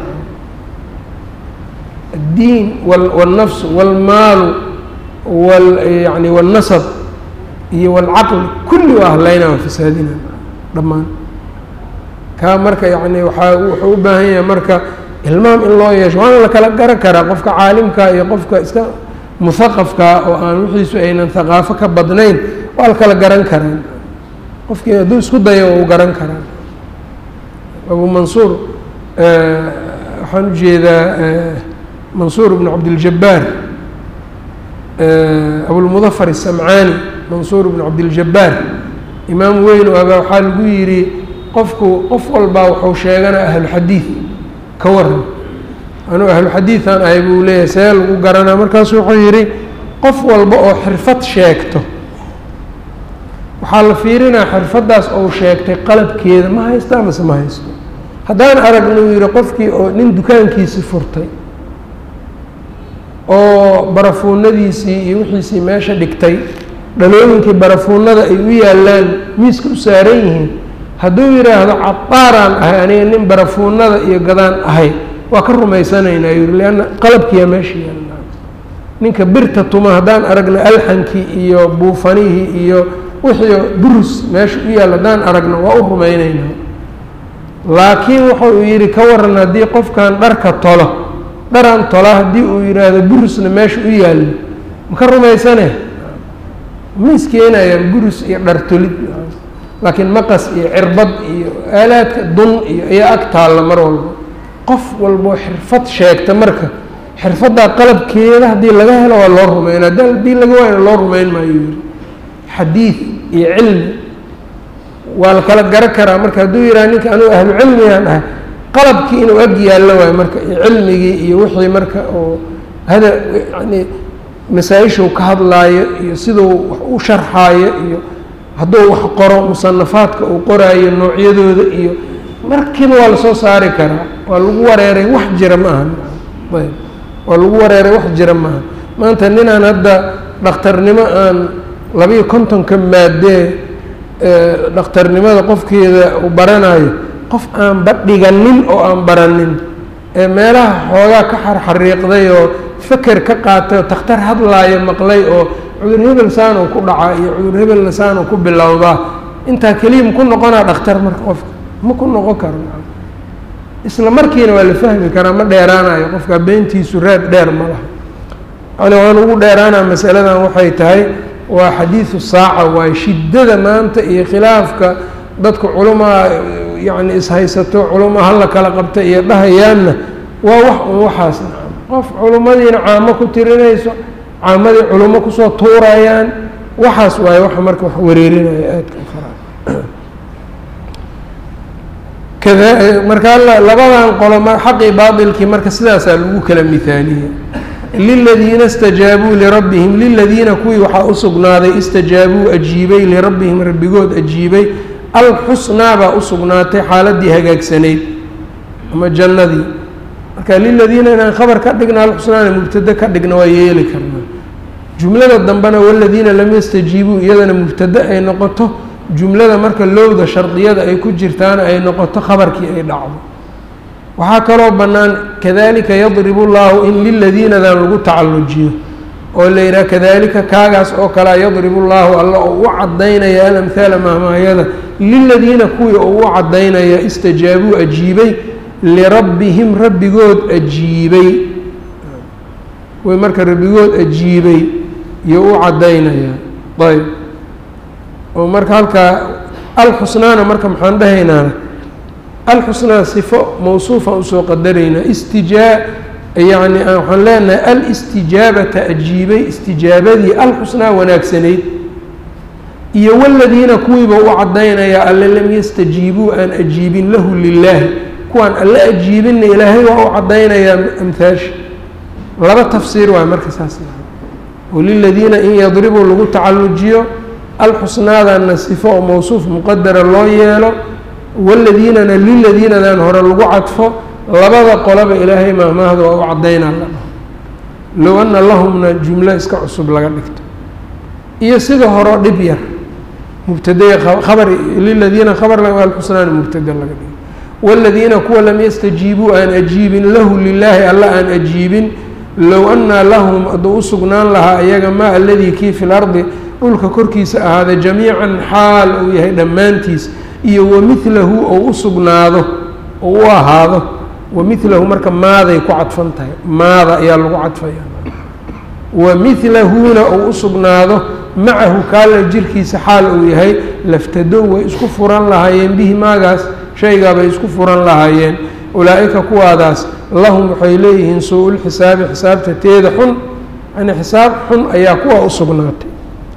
addiin wاlnafs wاlmaalu yani wاlnasab iyo wاlcaqli kulli waa hadlaynaa waa fasaadinaa dhammaan kaa marka yani waaa wuxuu u baahan yahay marka ilmaam in loo yeesho waana la kala garan karaa qofka caalimka iyo qofka iska muhaqafkaa oo aan wixiisu aynan haqaafo ka badnayn waa la kala garan karaan qofkii hadduu isku dayo uu garan karaa abu mansuur waxaan ujeedaa mansuur bnu cabdiljabaar abulmudafar الsamcaani mansuur bnu cabdiljabaar imaam weyn oo abaa waxaa lagu yidhi qofku qof walbaa wuxuu sheeganaa ahluxadiid ka waran anuu ahluxadiidan ahay buu leeyahay see lagu garanaa markaasu wuxuu yidhi qof walba oo xirfad sheegto waxaa la fiirinaa xirfaddaas ou sheegtay qalabkeeda ma haystaa mase ma haysto haddaan aragna uu yihi qofkii oo nin dukaankiisii furtay oo barafuunadiisii iyo wixiisii meesha dhigtay dhalooyinkii barafuunada ay u yaallaan miiska u saaran yihiin hadduu yidhaahdo cabaaraan ahay aniga nin barafuunada iyo gadaan ahay waa ka rumaysanaynaa yuri leanna qalabkiiyaa meesha yaalla ninka birta tuma haddaan aragna alxankii iyo buufanihii iyo wixii burus meesha u yaalla haddaan aragno waa u rumaynaynaa laakiin wuxuu yidhi ka waran haddii qofkan dharka tolo dharaan tola haddii uu yidhaahdo burusna meesha u yaallo ma ka rumaysane ma iskeenayaan burus iyo dhar tolid laakiin maqas iyo cirbad iyo aalaadka dun iyo ayaa ag taalla mar walba qof walboo xirfad sheegta marka xirfaddaa qalabkeeda haddii laga helo waa loo rumayna haddii laga waayna loo rumayn maayo yiri xadiid iyo cilmi waa la kala garan karaa marka hadduu yidhaha ninka anugu ahlu cilmigaan ahay qalabkii inuu ag yaallo waayo marka iyo cilmigii iyo wixii marka oo hada yani masaa-ishuu ka hadlaayo iyo siduu wax u sharxaayo iyo hadduu wax qoro musanafaadka uu qoraayo noocyadooda iyo markiiba waa lasoo saari karaa waa lagu wareeray wax jira ma aha ayb waa lagu wareeray wax jira maaha maanta ninaan hadda dhakhtarnimo aan labiiyo kontonka maadee dhakhtarnimada qofkeeda uu baranayo qof aanba dhiganin oo aan baranin ee meelaha xoogaa ka xarxariiqday oo feker ka qaatay oo takhtar hadlaayo maqlay oo cudur hebel saanuu ku dhacaa iyo cudur hebelna saanuu ku bilowdaa intaa keliya maku noqonaa dhakhtar marka qofka ma ku noqon karo isla markiina waa la fahmi karaa ma dheeraanayo qofka beentiisu reeb dheer ma laha yani waan ugu dheeraanaa masaladan waxay tahay waa xadiidu saaca waayo shiddada maanta iyo khilaafka dadka culamaa yacni ishaysato culama hala kala qabta iyo dhahayaanna waa wax un waxaas nacam qof culimmadiina caamo ku tirinayso caamadii culimo kusoo tuurayaan waxaas waaye waxa marka wax wareerinaya aadka faraa kada marka labadan qolo xaqii baailkii marka sidaasaa lagu kala mihaaliyey liladiina istajaabuu lirabbihim liladiina kuwii waxaa u sugnaaday istajaabuu ajiibay lirabbihim rabbigood ajiibay alxusnaa baa u sugnaatay xaaladii hagaagsanayd ama jannadii marka liladiina inaan khabar ka dhigna alxusnaana mubtade ka dhigna waa yeeli karnaa jumlada dambena waladiina lam yastajiibuu iyadana mubtade ay noqoto jumlada marka lowda shardiyada ay ku jirtaana ay noqoto khabarkii ay dhacdo waxaa kaloo bannaan kadalika yadribu llaahu in liladiinadan lagu tacallujiyo oo la yidhaha kadalika kaagaas oo kalea yadribu llaahu alla oo u cadaynaya alamhaala mahmaayada liladiina kuwii oo u cadaynaya istajaabuu ajiibay lirabbihim rabbigood ajiibay kuwii marka rabbigood ajiibay iyo u cadaynaya ayb oo marka halkaa alxusnaana marka maxaan dhahaynaa alxusnaa sifo mawsuufaan usoo qadaraynaa istijaa yacni waxaan leenahay alistijaabata ajiibay istijaabadii alxusnaa wanaagsanayd iyo waladiina kuwiiba u caddaynayaa alle lam yastajiibuu aan ajiibin lahu lilaahi kuwaan alle ajiibinna ilaahay waa u caddaynayaa amhaasha laba tafsiir waay marka saas waliladiina in yadribuu lagu tacallujiyo alxusnaadana sifo oo mawsuuf muqadara loo yeelo waladiinana liladiinadan hore lagu cadfo labada qolaba ilaahay maahmaahda waa u caddaynaa la dhaho low ana lahumna jumlo iska cusub laga dhigto iyo sida horeo dhib yar mubtadaya khabar liladiina khabar alxusnaana mubtada laga dhigo waladiina kuwa lam yastajiibuu aan ajiibin lahu lilaahi alla aan ajiibin low anaa lahum hadduu u sugnaan lahaa iyaga maa aladii kii fi lardi dhulka korkiisa ahaada jamiican xaal uu yahay dhammaantiis iyo wamilahu ou u sugnaado ou u ahaado wamilahu marka maaday ku cadfan tahay maada ayaa lagu cadfaya wamilahuna ou u sugnaado macahu kaala jirkiisa xaal uu yahay laftadow way isku furan lahaayeen bihi maagaas shaygaabay isku furan lahaayeen ulaa-ika kuwaadaas lahum waxay leeyihiin suu-ulxisaabi xisaabta teeda xun yani xisaab xun ayaa kuwa u sugnaatay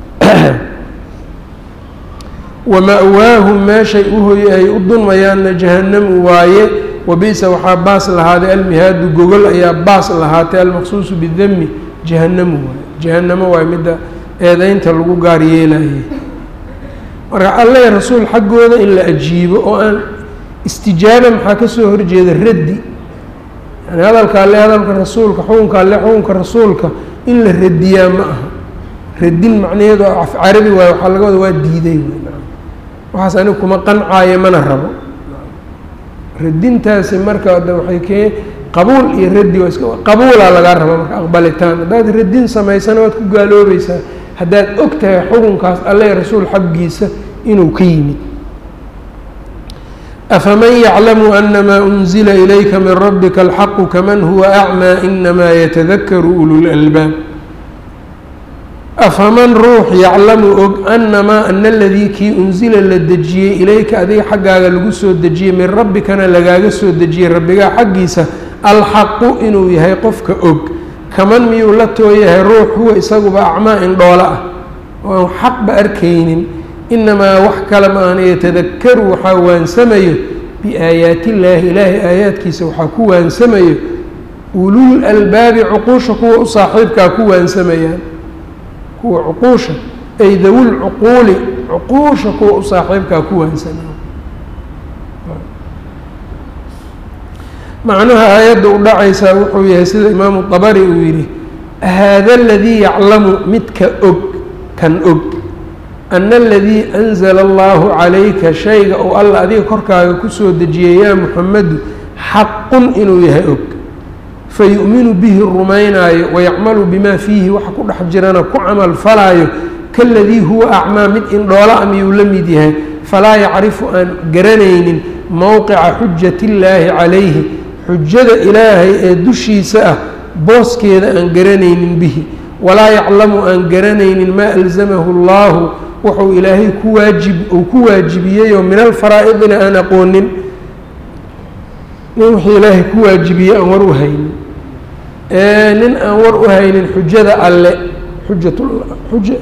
wama-waahum meeshay uhoy ay u dunmayaanna jahannamu waaye wabisa waxaa baas lahaaday almihaadu gogol ayaa baas lahaatay almaqsuusu bidami jahannamu waaye jahannamo waay midda eedeynta lagu gaar yeelayay marka alle rasuul xaggooda in la ajiibo oo aan istijaaba maxaa kasoo horjeeda raddi yani hadalka alle hadalka rasuulka xukunka alle xukunka rasuulka in la radiyaa ma aha radin macnaheedu af carabi waayo waxaa laga wada waa diiday waxaas anigu kuma qancaayo mana rabo radintaasi marka de waxay kee qabuul iyo raddi waa iska qabuulaa lagaa raba marka aqbalitaan haddaad radin samaysana waad ku gaaloobaysaa haddaad og tahay xukunkaas alle rasuul xaggiisa inuu ka yimid afaman yaclamu anamaa unzila ilayka min rabbika alxaqu kaman huwa acmaa inamaa yatadakaru ululalbaab afaman ruux yaclamu og anamaa ana aladii kii unsila la dejiyey ilayka adiga xaggaaga lagu soo dejiyey min rabbikana lagaaga soo dejiyey rabbigaa xaggiisa alxaqu inuu yahay qofka og kaman miyuu la tooyahay ruux huwa isaguba acmaa indhoolo ah oo aan xaqba arkaynin inamaa wax kale ma ahna yatadakaru waxaa waansamayo biaayaati illaahi ilaahay aayaadkiisa waxaa ku waansamayo ulul albaabi cuquusha kuwa u saaxiibkaa ku waansamayaan kuwa cuquusha ay dawul cuquuli cuquusha kuwa u saaxiibkaa ku waansamaya macnaha aayadda u dhacaysaa wuxuu yahay sida imaamu dabari uu yidhi haada aladii yaclamu midka og kan og ana aladii anzala allahu calayka shayga uu alla adiga korkaaga kusoo dejiyay yaa muxamedu xaqun inuu yahay og fayu'minu bihi rumaynaayo wayacmalu bimaa fiihi waxa ku dhex jirana ku camal falaayo kaladii huwa acmaa mid indhoola a miyuu la mid yahay falaa yacrifu aan garanaynin mowqica xujati illaahi calayhi xujada ilaahay ee dushiisa ah booskeeda aan garanaynin bihi walaa yaclamu aan garanaynin maa alzamahu allahu wuxuu ilaahay ku waajib uu ku waajibiyeyoo min alfaraa'idina aan aqoonin nin wuxuu ilaahay ku waajibiyey aan war u haynin nin aan war u haynin xujada alle xujatuja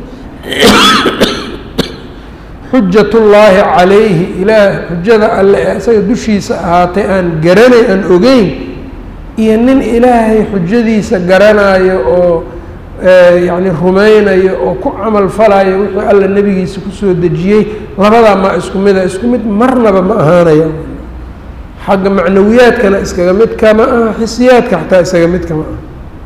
xujatullaahi calayhi ilaah xujada alle ee isaga dushiisa ahaatay aan garanay aan ogeyn iyo nin ilaahay xujadiisa garanaayo oo yacni rumaynayo oo ku camal falayo wixii alla nebigiisa kusoo dejiyey labadaa maa isku mida isku mid marnaba ma ahaanaya xagga macnawiyaadkana iskaga mid kama aha xisiyaadka xataa isaga mid kama aha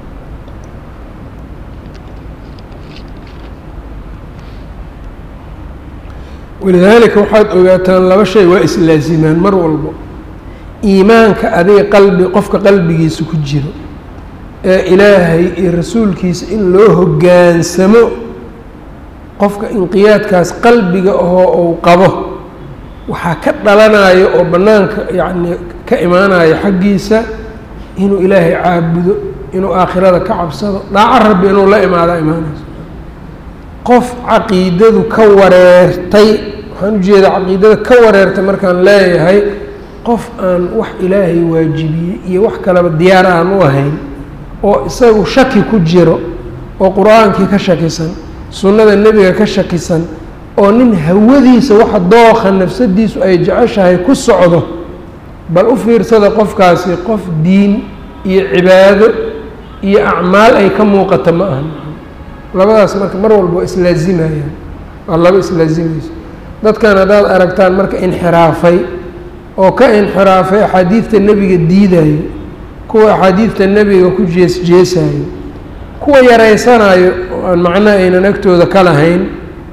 walidaalika waxaad ogaataan laba shay waa islaazimaan mar walbo iimaanka adiga qalbi qofka qalbigiisa ku jiro ee ilaahay iyo rasuulkiisa in loo hoggaansamo qofka inqiyaadkaas qalbiga ahoo uu qabo waxaa ka dhalanayo oo bannaanka yacni ka imaanayo xaggiisa inuu ilaahay caabudo inuu aakhirada ka cabsado dhaaco rabbi inuu la imaadaa imaanayso qof caqiidadu ka wareertay waxaan ujeedaa caqiidada ka wareertay markaan leeyahay qof aan wax ilaahay waajibiyey iyo wax kaleba diyaar aan u ahayn oo isagu shaki ku jiro oo qur-aankii ka shakisan sunnada nebiga ka shakisan oo nin hawadiisa waxa dookha nafsadiisu ay jeceshahay ku socdo bal u fiirsada qofkaasi qof diin iyo cibaado iyo acmaal ay ka muuqata ma ahan labadaas marka mar walba waa islaazimayaan waa laba islaazimayso dadkan haddaad aragtaan marka inxiraafay oo ka inxiraafay axaadiidta nebiga diidayo kuwa axaadiidta nebiga ku jees jeesayo kuwa yaraysanayo oo aan macno aynan agtooda ka lahayn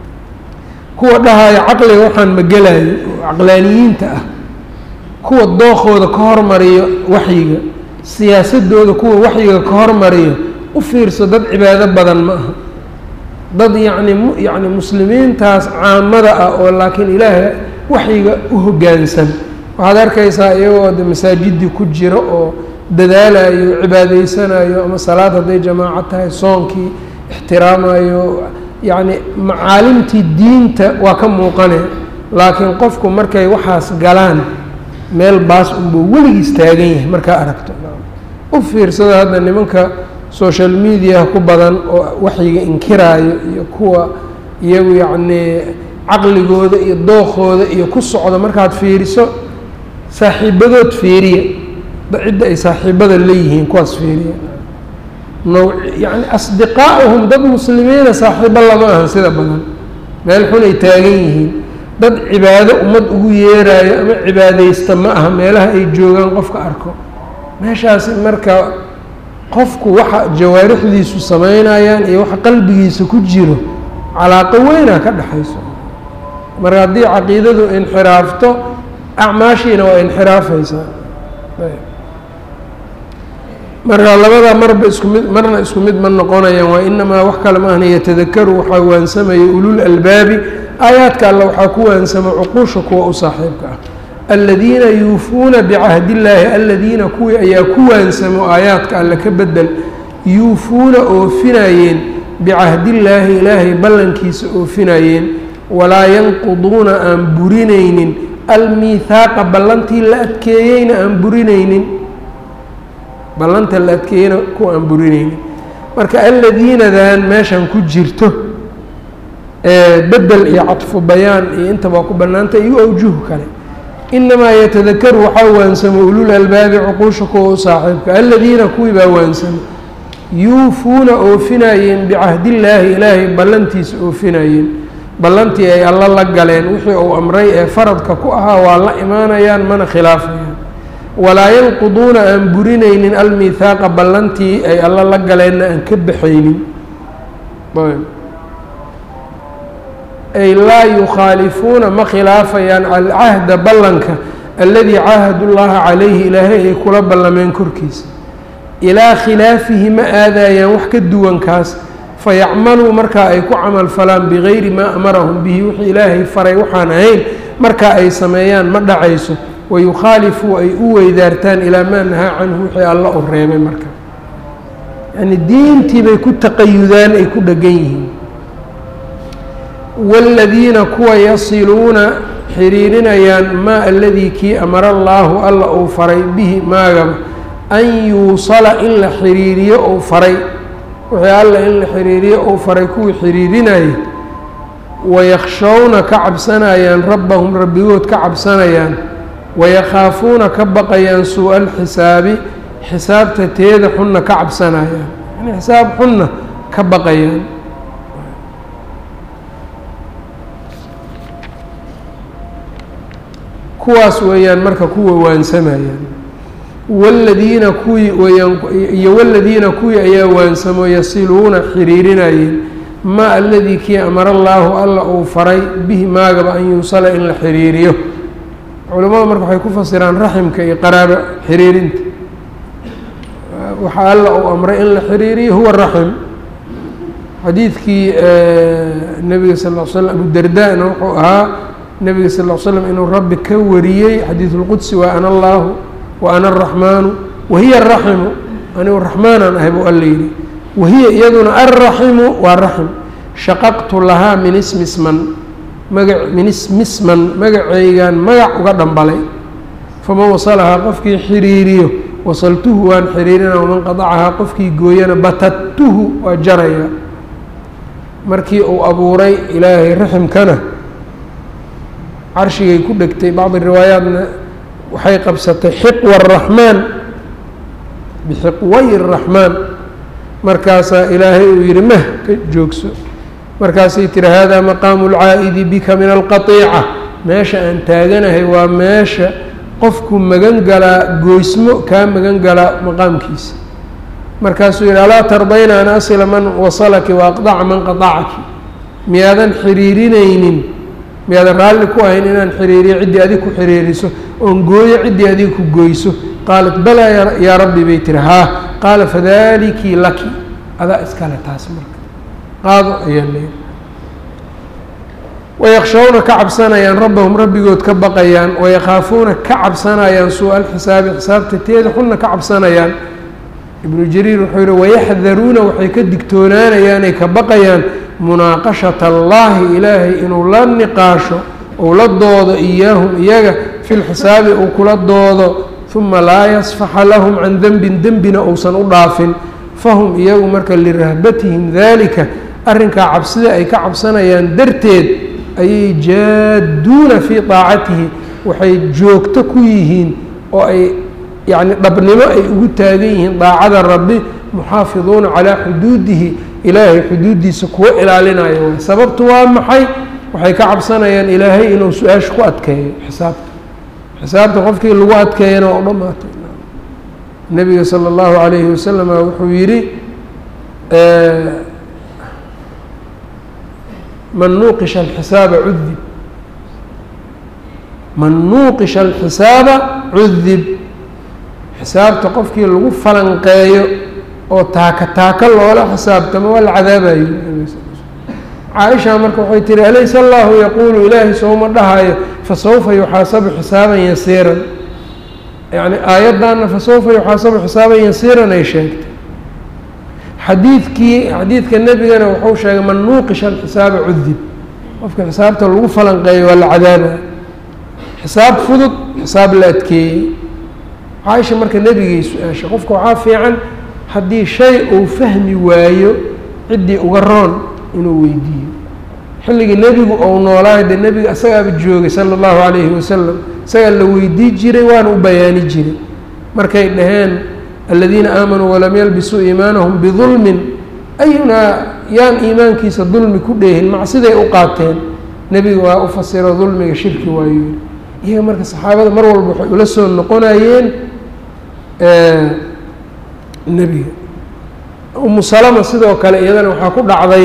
kuwa dhahayo caqliga waxaan magelayo oo caqlaaniyiinta ah kuwa dookooda ka hormariyo waxyiga siyaasadooda kuwa waxyiga ka hormariyo u fiirso dad cibaado badan ma aha dad yacni mu yacni muslimiintaas caamada ah oo laakiin ilaahay waxyiga u hoggaansan waxaad arkaysaa iyagoo de masaajidii ku jiro oo dadaalayo cibaadaysanayo ama salaad hadday jamaaco tahay soonkii ixtiraamayo yacni macaalimtii diinta waa ka muuqane laakiin qofku markay waxaas galaan meel baas unbuu weligiis taagan yahay markaa aragto u fiirsada hadda nimanka social mediaha ku badan oo waxyiga inkiraayo iyo kuwa iyagu yacnii caqligooda iyo dookooda iyo ku socda markaad fiiriso saaxiibadood fiiriya cidda ay saaxiibada leeyihiin kuwaas fiiriya naw yacni asdiqaa'uhum dad muslimiina saaxiibo lama ahan sida badan meel xun ay taagan yihiin dad cibaado ummad ugu yeeraayo ama cibaadaysta ma aha meelaha ay joogaan qofka arko meeshaasi marka qofku waxa jawaarixdiisu samaynayaan iyo waxa qalbigiisa ku jiro calaaqo weynaa ka dhexayso marka haddii caqiidadu inxiraafto acmaashiina waa inxiraafaysaa marka labada marba isku mid marna isku mid ma noqonayaan waa inamaa wax kale ma ahna yatadakaru waxaa waansamaya ulul albaabi aayaadka alle waxaa ku waansama cuquusha kuwa u saaxiibka ah aladiina yuufuuna bicahdi illaahi aladiina kuwii ayaa ku waansamo aayaadka alle ka bedel yuufuuna oofinayeen bicahdillaahi ilaahay ballankiisa oofinayeen walaa yanquduuna aan burinaynin almiihaaqa ballantii la adkeeyeyna aan burinaynin ballanta la adkeeyeyna kuwa aan burinaynin marka aladiinadan meeshan ku jirto bedel iyo cadfu bayaan iyo intaba ku bannaanta iyo awjuh kale inamaa yatadakaru waxaa waansamo ulul albaabi cuquusha kuwa u saaxiibka aladiina kuwii baa waansamo yuufuuna oofinayeen bicahdillaahi ilaahay ballantiisa oofinayeen ballantii ay alla la galeen wixii uu amray ee faradka ku ahaa waa la imaanayaan mana khilaafayaan walaa yanquduuna aan burinaynin almiihaaqa ballantii ay alla la galeenna aan ka baxaynin ay laa yukhaalifuuna ma khilaafayaan alcahda ballanka aladii caahadu llaha calayhi ilaahay ay kula ballameen korkiisa ilaa khilaafihi ma aadayaan wax ka duwankaas fayacmaluu markaa ay ku camal falaan bigayri maa amarahum bihi wixii ilaahay faray waxaan ahayn markaa ay sameeyaan ma dhacayso wayukhaalifuu ay u weydaartaan ilaa maa nahaa canhu wixii alla u reebay marka yani diintii bay ku taqayudaan ay ku dhegan yihiin wاladiina kuwa yasiluuna xiriirinayaan maa aladii kii amara allaahu alla uu faray bihi maagaba an yuusala in la xiriiriyo uu faray wixii alla in la xiriiriyo uu faray kuwii xiriirinaya wayakhshowna ka cabsanayaan rabbahum rabbigood ka cabsanayaan wayakhaafuuna ka baqayaan suu-a alxisaabi xisaabta teeda xunna ka cabsanayaan yani xisaab xunna ka baqayaan kuwaas weeyaan marka kuwa waansamayaan wladiina kuwii weyaan iyo waladiina kuwii ayaa waansamo yasiluuna xiriirinayeen maa aladii kii amara allaahu alla uu faray bihi maagaba an yuusala in la xiriiriyo culimmadu marka waxay ku fasiraan raximka iyo qaraabo xiriirinta waxaa alla uu amray in la xiriiriyo huwa raxim xadiidkii nebiga sal l slam abudardaana wuxuu ahaa nebiga sal l slam inuu rabbi ka wariyey xadiidulqudsi waa ana allaahu wa ana araxmaanu wahiya araximu anigu raxmaanaan ahay buu alla yidhi wahiya iyaduna alraximu waa raxim shaqaqtu lahaa min ismisman maga min ismisman magaceygan magac uga dhambalay faman wasalahaa qofkii xiriiriyo wasaltuhu waan xiriirina waman qadacahaa qofkii gooyana batadtuhu waa jaraya markii uu abuuray ilaahay raximkana carshigay ku dhegtay bacdi riwaayaatna waxay qabsatay xiqwa araxmaan bixiqway araxmaan markaasaa ilaahay uu yihi mah ka joogso markaasay tiri hada maqaamu lcaa'idi bika min alqatiica meesha aan taaganahay waa meesha qofku magan galaa goysmo kaa magan galaa maqaamkiisa markaasuu yihi alaa tardayna an asila man wasalaki wa aqdaca man qadacaki miyaadan xiriirinaynin miyaadan raalli ku ahayn inaan xiriiriyo ciddii adig ku xiriiriso oon gooyo ciddii adig ku goyso qaalat balaa yaa rabbi bay tiri haa qaala fadaliki laki adaa iskale taas marka qaado ayaa leeyi wayakhshawna ka cabsanayaan rabbahum rabbigood ka baqayaan wayakhaafuuna ka cabsanayaan suu-a alxisaabi xisaabta teeda xunna ka cabsanayaan ibnu jariir wuxuu yihi wayaxdaruuna waxay ka digtoonaanayaanay ka baqayaan munaaqashata allaahi ilaahay inuu la niqaasho ou la doodo iyaahum iyaga fi lxisaabi uu kula doodo uma laa yasfaxa lahum can denbin dembina uusan u dhaafin fahum iyagu marka lirahbatihim daalika arrinkaa cabsida ay ka cabsanayaan darteed ayay jaaduuna fii daacatihi waxay joogto ku yihiin oo ay yacni dhabnimo ay ugu taagan yihiin daacada rabbi muxaafiduuna calaa xuduudihi ilaahay xuduuddiisa kuwa ilaalinayo way sababtu waa maxay waxay ka cabsanayaan ilaahay inuu su-aasha ku adkeeyo xisaabta xisaabta qofkii lagu adkeeyana waa u dhamaatay nebiga sala allahu calayhi wasalama wuxuu yidhi man nuuqisha alxisaaba cudib man nuuqisha alxisaaba cudib xisaabta qofkii lagu falanqeeyo oo taaka taaka loola xisaabtamo waa la cadaabayo caaisha marka waxay tihi alaysa allahu yaquulu ilaahay sooma dhahayo fasawfa yuxaasabu xisaaban yasiiran yacni aayaddaana fasawfa yuxaasabu xisaaban yasiiran ay sheegtay xadiidkii xadiidka nebigana wuxuu sheegay man nuuqisha alxisaaba cudib qofka xisaabta lagu falanqeeyo waa la cadaabaya xisaab fudud xisaab la adkeeyey caaisha marka nebigay su-aasha qofka waxaa fiican haddii shay uu fahmi waayo ciddii uga roon inuu weydiiyo xilligii nebigu ou noolaayo dee nebiga isagaaba joogay sala allahu calayhi wasalam isagaa la weydii jiray waana u bayaani jiray markay dhaheen aladiina aamanuu walam yalbisuu iimaanahum bidulmin ayunaa yaan iimaankiisa dulmi ku dheehin macsiday u qaateen nebiga waa u fasiro dulmiga shirki waayo yiri iyaga marka saxaabada mar walba waxay ula soo noqonayeen nebiga umu salama sidoo kale iyadana waxaa ku dhacday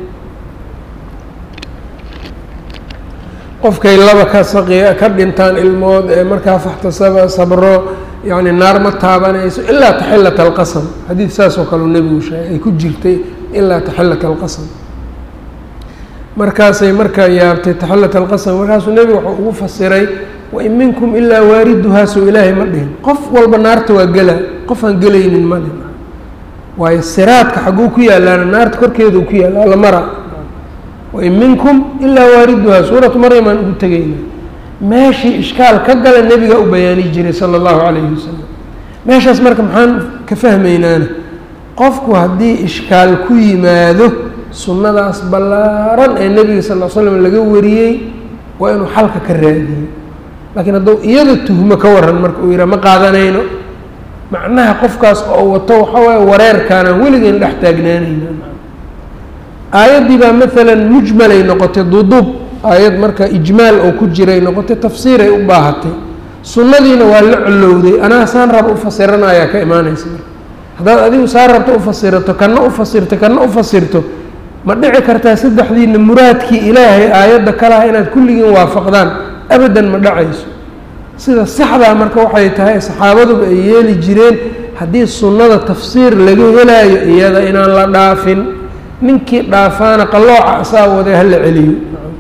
qofkay laba ka saqi ka dhintaan ilmood ee markaa faxtasaba sabro yacni naar ma taabanayso ilaa taxillat alqasam xadiid saas oo kale uu nebigu sheegay ay ku jirtay ilaa taxillat alqasam markaasay markaa yaabtay taxillat alqasam markaasuu nebigu wuxuu ugu fasiray wain minkum ilaa waariduhaasoo ilaahay ma dhihin qof walba naarta waa gela qof aan gelaynin ma dhihin waayo siraadka xagguu ku yaalaana naarta korkeeduu ku yaalla alla mara wain minkum ilaa waariduhaa suuratu maryam aan ugu tegayna meeshii ishkaal ka gala nebigaa u bayaani jiray sala allahu calayhi wasalam meeshaas marka maxaan ka fahmaynaana qofku haddii ishkaal ku yimaado sunnadaas ballaaran ee nebiga sal l slam laga wariyey waa inuu xalka ka raadiyo laakiin hadduu iyada tuhmo ka waran marka uu yidhaha ma qaadanayno macnaha qofkaas oo wato waxaa waaye wareerkaanaan weligeyn dhex taagnaanayna aayaddii baa maalan mujmalay noqotay duduub aayad marka ijmaal oo ku jiray noqotay tafsiiray u baahatay sunnadiina waa la colowday anaa saan raba u fasiranayaa ka imaanaysa marka haddaad adigu saan rabto u fasirato kana u fasirto kana u fasirto ma dhici kartaa saddexdiina muraadkii ilaahay aayadda kalaha inaad kulligiin waafaqdaan abadan ma dhacayso sida saxdaa marka waxay tahay saxaabaduba ay yeeli jireen haddii sunnada tafsiir laga helaayo iyada inaan la dhaafin ninkii dhaafaana qallooca asaa waday hala celiyo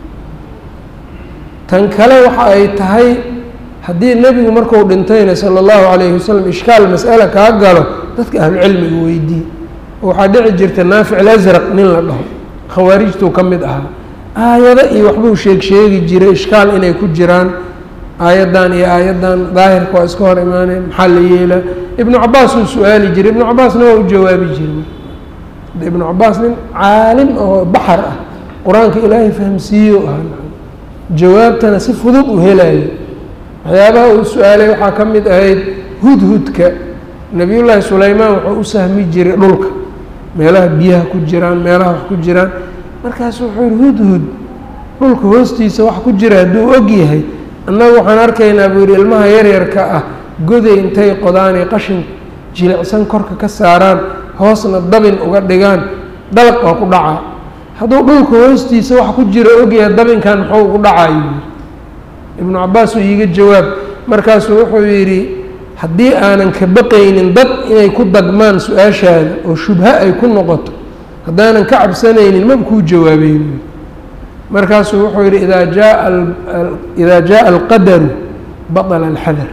tan kale waxa ay tahay haddii nebigu marku dhintayna sala allahu calayhi wasalam ishkaal mas'ale kaa galo dadka ahlucilmiga weydii oo waxaa dhici jirta naafic alasraq nin la dhaho khawaarijtuu ka mid ahaa aayado iyo waxbuu sheeg sheegi jiray ishkaal inay ku jiraan aayaddan iyo aayaddan daahirka waa iska hor imaaneen maxaa la yeelaa ibnu cabaas uu su-aali jiray ibnu cabaasna waa u jawaabi jiray de ibnu cabaas nin caalim oo baxar ah qur-aanka ilaahay fahamsiiyo ah jawaabtana si fudud u helayo waxyaabaha uu su-aalay waxaa ka mid ahayd hudhudka nebiyullaahi sulaymaan wuxuu u sahmi jiray dhulka meelaha biyaha ku jiraan meelaha wax ku jiraan markaasu wuxuu yihi hudhud dhulka hoostiisa wax ku jira hadduu og yahay annagu waxaan arkaynaa buu yihi ilmaha yaryarka ah goday intay qodaanay qashin jilicsan korka ka saaraan hoosna dabin uga dhigaan dalaq waa ku dhacaa hadduu dhulka hoostiisa wax ku jira ogyahay dabinkan muxuu ugu dhacayu yidhi ibnu cabaas uu iiga jawaab markaasuu wuxuu yidhi haddii aanan ka baqaynin dad inay ku dagmaan su-aashaada oo shubho ay ku noqoto haddaanan ka cabsanaynin maba kuu jawaabeyn markaasuu wuxuu yidhi idaa jaa idaa jaaa alqadaru baطla alxadar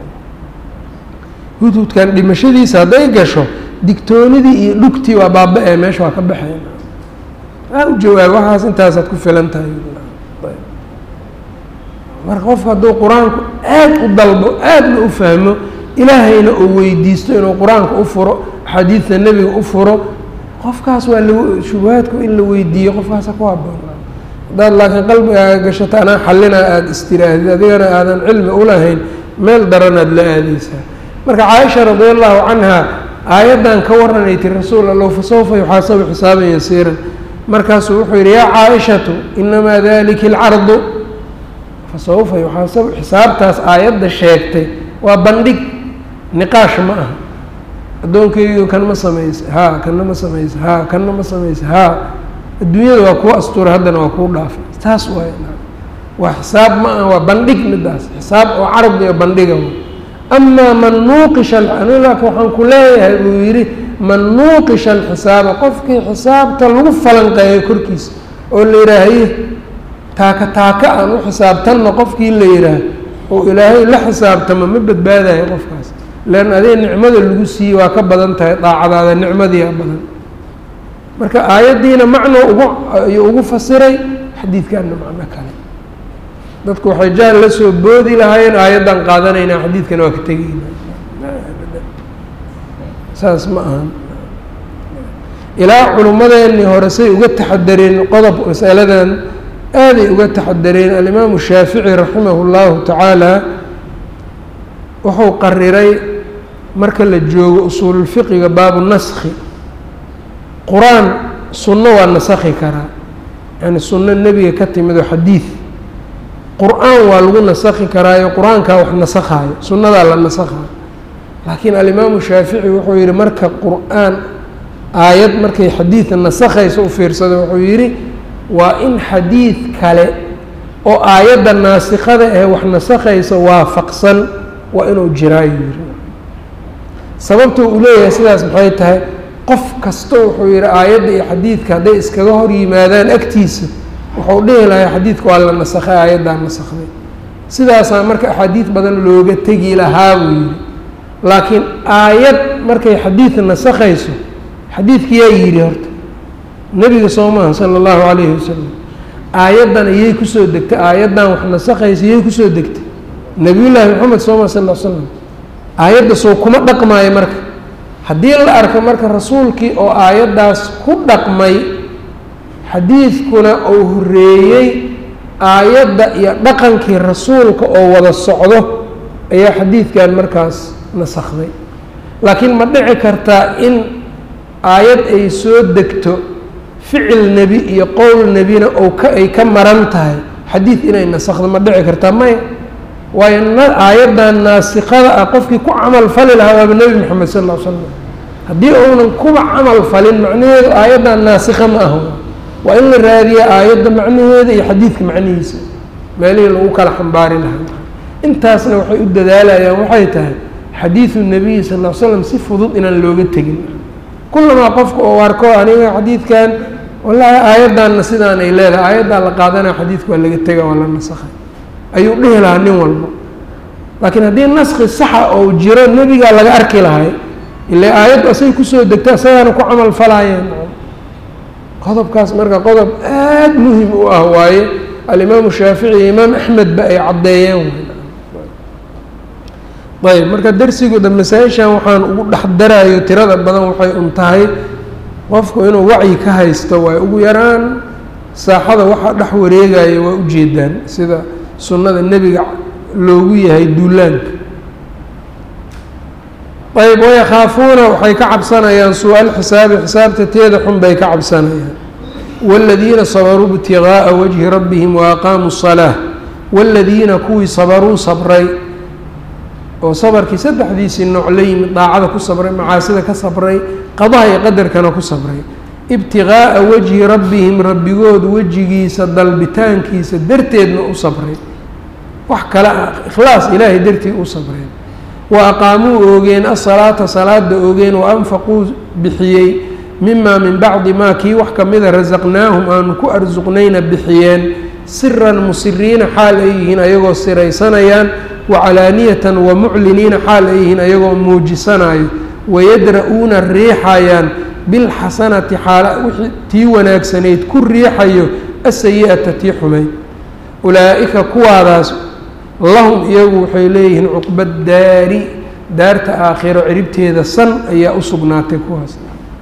hudhudkan dhimashadiisa hadday gasho digtoonidii iyo dhugtii waa baaba-ee meesha waa ka baxeen aa u jawaab waxaas intaasaad ku filan tahay marka qofku hadduu qur-aanku aad u dalbo aadna u fahmo ilaahayna uu weydiisto inuu qur-aanka u furo axaadiidta nebiga u furo qofkaas waa la shubahaadku in la weydiiyo qofkaasa ku haboon haddaad laakiin qalbigaaga gashato anaa xallinaa aada istiraahid adigana aadan cilmi ulahayn meel daranaad la aadeysaa marka caaisha radi allahu canha aayaddan ka waranay ti rasuul allow fasawfa yuxaasabu xisaaban yasiiran markaasuu wuxuu yidhi yaa caaishatu inamaa dalika alcardu fasawfa yuxaasabu xisaabtaas aayadda sheegtay waa bandhig niqaash ma aha addoonkaygu kan ma samaysa haa kanna ma samaysa haa kanna ma samaysa haa adduunyada waa kuu astuura haddana waa kuu dhaafay taas waay waa xisaab ma aha waa bandhig midaas xisaab oo carab iyo bandhiga amaa man nuuqisha anilaka waxaan ku leeyahay buu yidhi man nuuqisha alxisaaba qofkii xisaabta lagu falanqeeyo korkiisa oo la yidhaahaye taaka taaka aan u xisaabtanno qofkii la yidhaah oo ilaahay la xisaabtamo ma badbaadayo qofkaas leanna adee nicmada lagu siiyey waa ka badan tahay daacadaada nicmadiia badan marka aayaddiina macno ugu ayuu ugu fasiray xadiidkanna macno kale dadku waxay jaal la soo boodi lahaayeen aayaddan qaadanaynaa xadiidkana waa ka tegeyna saas ma ahan ilaa culummadeennii hore say uga taxadareen qodob masaladan aaday uga taxadareen alimaamu shaafici raximahu llahu tacaala wuxuu qariray marka la joogo usuululfiqiga baabu naskhi qur-aan sunno waa nasakhi karaa yani sunno nebiga ka timid oo xadiid qur-aan waa lagu nasakhi karaayo qur-aankaa wax nasakhaayo sunnadaa la nasakhayo laakiin alimaamu shaafici wuxuu yihi marka qur-aan aayad markay xadiid nasakhayso u fiirsada wuxuu yidhi waa in xadiid kale oo aayadda naasikada ee wax nasakhaysa waafaqsan waa inuu jiraayo yiri sababta uu leeyahay sidaas maxay tahay qof kasta wuxuu yihi aayadda iyo xadiidka hadday iskaga hor yimaadaan agtiisa wuxuu dhihi lahay xadiidka waa la nasakhay aayaddaa nasakday sidaasaa marka axaadiid badan looga tegi lahaa buu yihi laakiin aayad markay xadiid nasakhayso xadiidka yaa yidhi horta nebiga soo maaha sala allahu calayhi wasalam aayaddan iyay kusoo degtay aayaddan wax nasakhaysa iyay kusoo degtay nebiyullaahi moxamed soo maha sal l slam aayadda soo kuma dhaqmaayo marka haddii la arko marka rasuulkii oo aayaddaas ku dhaqmay xadiidkuna uu horeeyey aayadda iyo dhaqankii rasuulka oo wada socdo ayaa xadiidkan markaas nasakhday laakiin ma dhici kartaa in aayad ay soo degto ficil nebi iyo qowl nebina ou ka ay ka maran tahay xadiid inay nasakhdo ma dhici kartaa maya waayo aayaddan naasikada ah qofkii ku camal fali lahaa waaba nebi moxamed sal ll l slam haddii uunan kuba camal falin macnaheedu aayaddan naasikha ma aha waa in la raadiya aayadda macnaheeda iyo xadiidka macnihiisa meelihii lagu kala xambaari lahaa intaasna waxay u dadaalayaan waxay tahay xadiidu nebiyi sal l slam si fudud inaan looga tegin kullamaa qofka oo arko aniga xadiidkan wallaahi aayaddanna sidaanay leedahay aayaddaa la qaadanaya xadiidka waa laga tega waa la nasakhay ayuu dhihi lahaa nin walba laakiin haddii naski saxa oo jiro nebigaa laga arki lahay ile aayaddu asay kusoo degta asagaana ku camal falaayeen qodobkaas marka qodob aada muhim u ah waaye alimaamu shaafici iyo imaam axmedba ay caddeeyeen ayb marka darsigooda masaa-ishan waxaan ugu dhex darayo tirada badan waxay un tahay qofku inuu wacyi ka haysto waay ugu yaraan saaxada waxaa dhex wareegaya waa ujeedaan sida sunnada nebiga loogu yahay duulaanka ayb wayakhaafuuna waxay ka cabsanayaan suu-al xisaabi xisaabta teeda xun bay ka cabsanayaan wاladiina sabaruu ibtigaaa wajhi rabbihim waaqaamuu الsalaaة wاladiina kuwii sabaruu sabray oo sabarkii saddexdiisii nooc la yimid daacada ku sabray macaasida ka sabray qadaha iyo qadarkana ku sabray ibtigaaa wajhi rabbihim rabbigood wejigiisa dalbitaankiisa darteedna u sabray wax kale ah ikhlaas ilaahay dartii u sabreen wa aqaamuu oogeen asalaata salaada oogeen wa anfaquu bixiyey mimaa min bacdi maa kii wax kamida rasaqnaahum aanu ku arsuqnayna bixiyeen siran musiriina xaal ay yihiin ayagoo siraysanayaan wacalaaniyatan wa mucliniina xaal ay yihiin ayagoo muujisanayo wayadra-uuna riixayaan bilxasanati xaala wixii tii wanaagsanayd ku riixayo asayi-ata tii xumayd ulaa-ika kuwaadaas lahum iyagu waxay leeyihiin cuqba daari daarta aakhiro ciribteeda san ayaa u sugnaatay kuwaas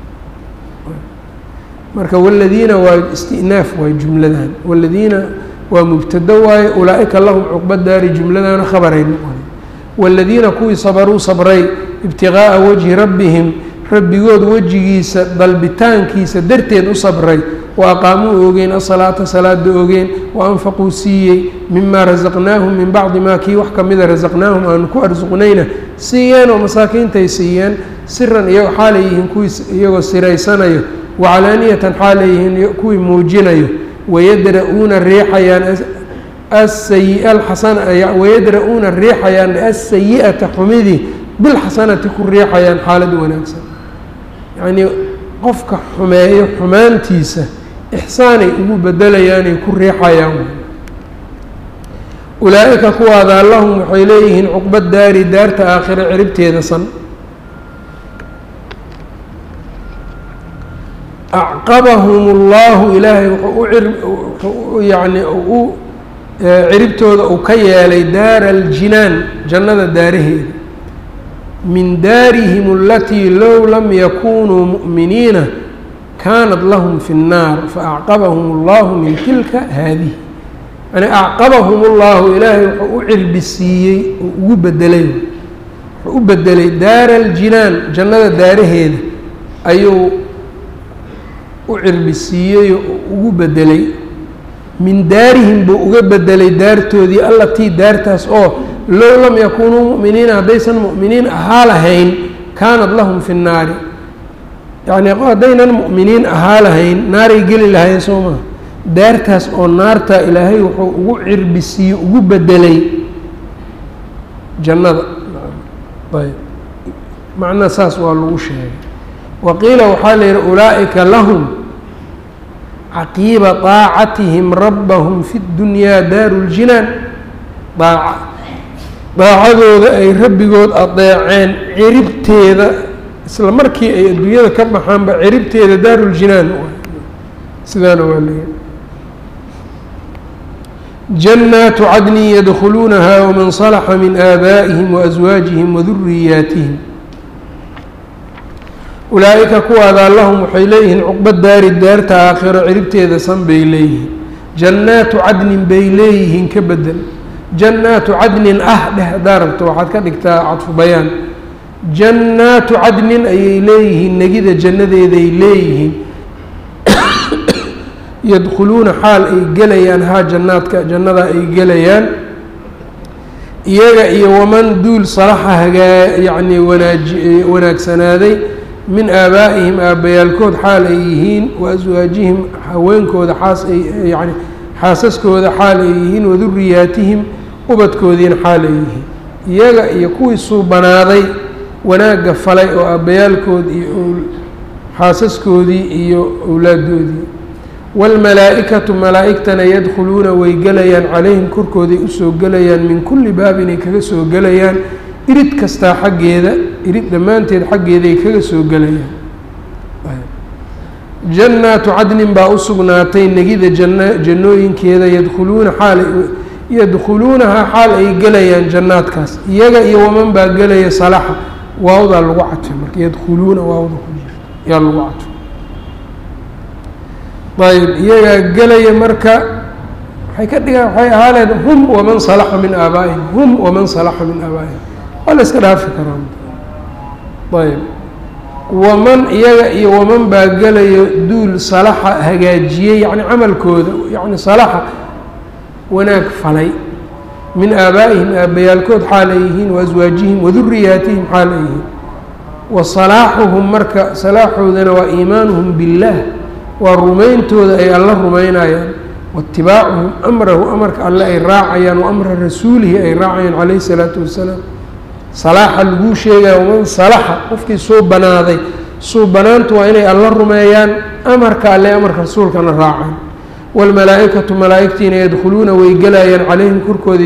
marka waladiina waa istinaaf waay jumladan waladiina waa mubtado waaye ulaa-ika lahum cuqba daari jumladana khabaray noqonay waladiina kuwii sabaruu sabray ibtigaaa wajhi rabbihim rabbigood wejigiisa dalbitaankiisa darteed u sabray wa aqaamuu oogeen asalaata salaada oogeen wa anfaquu siiyey mimaa rasaqnaahum min bacdi maa kii wax kamida rasaqnaahum aanu ku arsuqnayna siiyeen oo masaakiintay siiyeen siran iyago xaalay yihiin kuwii iyagoo siraysanayo wacalaaniyatan xaalay yihiin kuwii muujinayo wayadra-uuna riixayaan asayi alxasana wayadra-uuna riixayaan asayi-ata xumidii bilxasanati ku riixayaan xaalad wanaagsan yacnii qofka xumeeyo xumaantiisa ixsaanay ugu bedelayaanay ku riixayaan ulaa-ika kuwaadaa lahum waxay leeyihiin cuqba daari daarta aakhiro ciribteeda san acqabahum اllahu ilaahay wuxuu yani u ciribtooda uu ka yeelay daara aljinaan jannada daaraheeda min daarihim alatii low lam yakunuu mu'miniina kaanat lahum fi الnaar faacqabahum اllahu min tilka haadihi yani acqabahum اllahu ilaahay wuxuu u cirbisiiyey oo ugu bedelay wuxuu u bedelay daara aljinaan jannada daaraheeda ayuu u cirbisiiyey oo ugu bedelay min daarihim buu uga bedelay daartoodii allatii daartaas oo low lam yakunuu mu'miniina haddaysan mu'miniin ahaa lahayn kaanat lahum fi nnaari yacnii haddaynan mu'miniin ahaa lahayn naaray geli lahayn soo maa daartaas oo naarta ilaahay wuxuu ugu cirbisiiyey ugu bedelay jannada ayb macnaa saas waa lagu sheegay waqiila waxaa la yidhi ulaa'ika lahum caqiiba daacatihim rabbahum fi ddunyaa daaru ljinaan daaca daacadooda ay rabbigood adeeceen ciribteeda isla markii ay adduunyada ka baxaanba ciribteeda daaruljinaan sidaana waa leeyahy jannaatu cadnin yadkhuluunaha waman salaxa min aabaa'ihim waaswaajihim waduriyaatihim ulaa-ika kuwaadaa lahum waxay leeyihiin cuqba daari daarta aakhiro ciribteeda san bay leeyihiin jannaatu cadnin bay leeyihiin ka bedel jannaatu cadnin ah dheh haddaa rabto waxaad ka dhigtaa cadfu bayaan jannaatu cadnin ayay leeyihiin negida jannadeeday leeyihiin yadkhuluuna xaal ay gelayaan haa jannaadka jannada ay gelayaan iyaga iyo waman duul salaxa hagaa yacnii wanaaji wanaagsanaaday min aabaa'ihim aabbayaalkood xaal ay yihiin wa aswaajihim haweenkooda xaas ay yani xaasaskooda xaal ay yihiin waduriyaatihim ubadkoodiina xaal ay yihiin iyaga iyo kuwii suubanaaday wanaagga falay oo aabbayaalkood iyo xaasaskoodii iyo owlaadoodii waalmalaa-ikatu malaa-igtana yadkhuluuna way gelayaan calayhim korkooday usoo gelayaan min kulli baabinay kaga soo gelayaan irid kastaa xaggeeda irid dhammaanteed xaggeeday kaga soo gelayaan jannaatu cadnin baa u sugnaatay negida janna jannooyinkeeda yadkhuluuna xaalay yadkhuluunahaa xaal ay gelayaan jannaadkaas iyaga iyo waman baa gelaya salaxa waawdaa lagu cadfay marka yadkhuluuna waawda ku jira yaa lagu cadfay ayb iyagaa gelaya marka waxay ka dhigaan waxay ahaaleen hum waman salaxa min aabaa'ihim hum waman salaxa min aabaa'ihim waa la iska dhaafi karaa ayb waman iyaga iyo waman baa gelayo duul salaxa hagaajiyey yacni camalkooda yacni salaxa wanaag falay min aabaa'ihim aabbayaalkood xaal ay yihiin wa aswaajihim waduriyaatihim xaal ay yihiin wa salaaxuhum marka salaaxoodana waa iimaanuhum billaah waa rumayntooda ay alla rumaynayaan waitibaacuhum amrahu amarka alle ay raacayaan wa amra rasuulihi ay raacayaan calayhi salaatu wasalaam salaaxa laguu sheegaya waman salaxa qofkii suu banaaday suu banaantu waa inay alla rumeeyaan amarka alle amarka rasuulkana raacaan waalmalaa-ikatu malaa-igtiina yadkhuluuna way gelayaan calayhim korkooda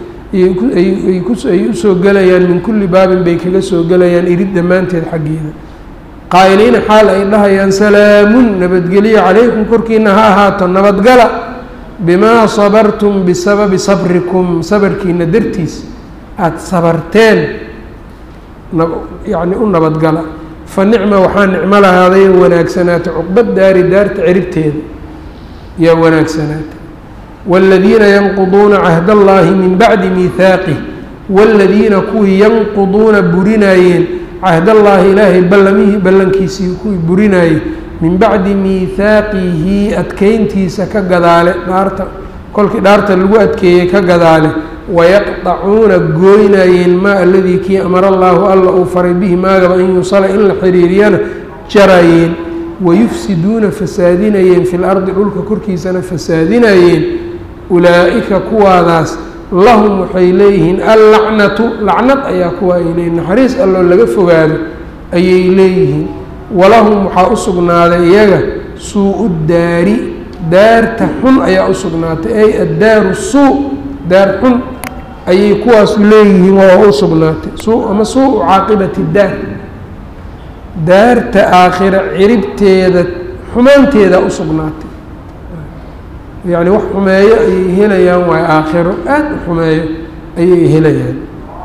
ay usoo gelayaan min kulli baabin bay kaga soo gelayaan irid dhammaanteed xaggeeda qaa'iliina xaal ay dhahayaan salaamun nabadgelyo calaykum korkiina ha ahaato nabadgala bimaa sabartum bisababi sabrikum sabarkiina dartiis aada sabarteen yacni u nabadgala fa nicma waxaa nicmo lahaaday wanaagsanaata cuqbad daari daarta ciribteeda yaa wanaagsanaata waaladiina yanquduuna cahda allaahi min bacdi miihaaqih waaladiina kuwii yanquduuna burinaayeen cahdallaahi ilaahay ballamihii ballankiisii kuwii burinaayey min bacdi miihaaqihi adkeyntiisa ka gadaale dhaarta kolkii dhaarta lagu adkeeyey ka gadaale wayaqdacuuna gooynayeen maa aladii kii amara allaahu alla uu faray bihi maagaba an yusala in la xiriiriyana jarayeen wayufsiduuna fasaadinayeen fi lardi dhulka korkiisana fasaadinayeen ulaa'ika kuwaadaas lahum waxay leeyihiin allacnatu lacnad ayaa kuwa ay leeyihin naxariis alloo laga fogaado ayay leeyihiin walahum waxaa u sugnaaday iyaga suu-u daari daarta xun ayaa u sugnaatay ay addaaru suu daar xun ayay kuwaas leeyihiin waa u sugnaatay suu ama suu-u caaqibati daar daarta aakhira ciribteeda xumaanteeda u sugnaatay yacni wax xumeeyo ayay helayaan waay aakhiro aada u xumeeyo ayay helayaan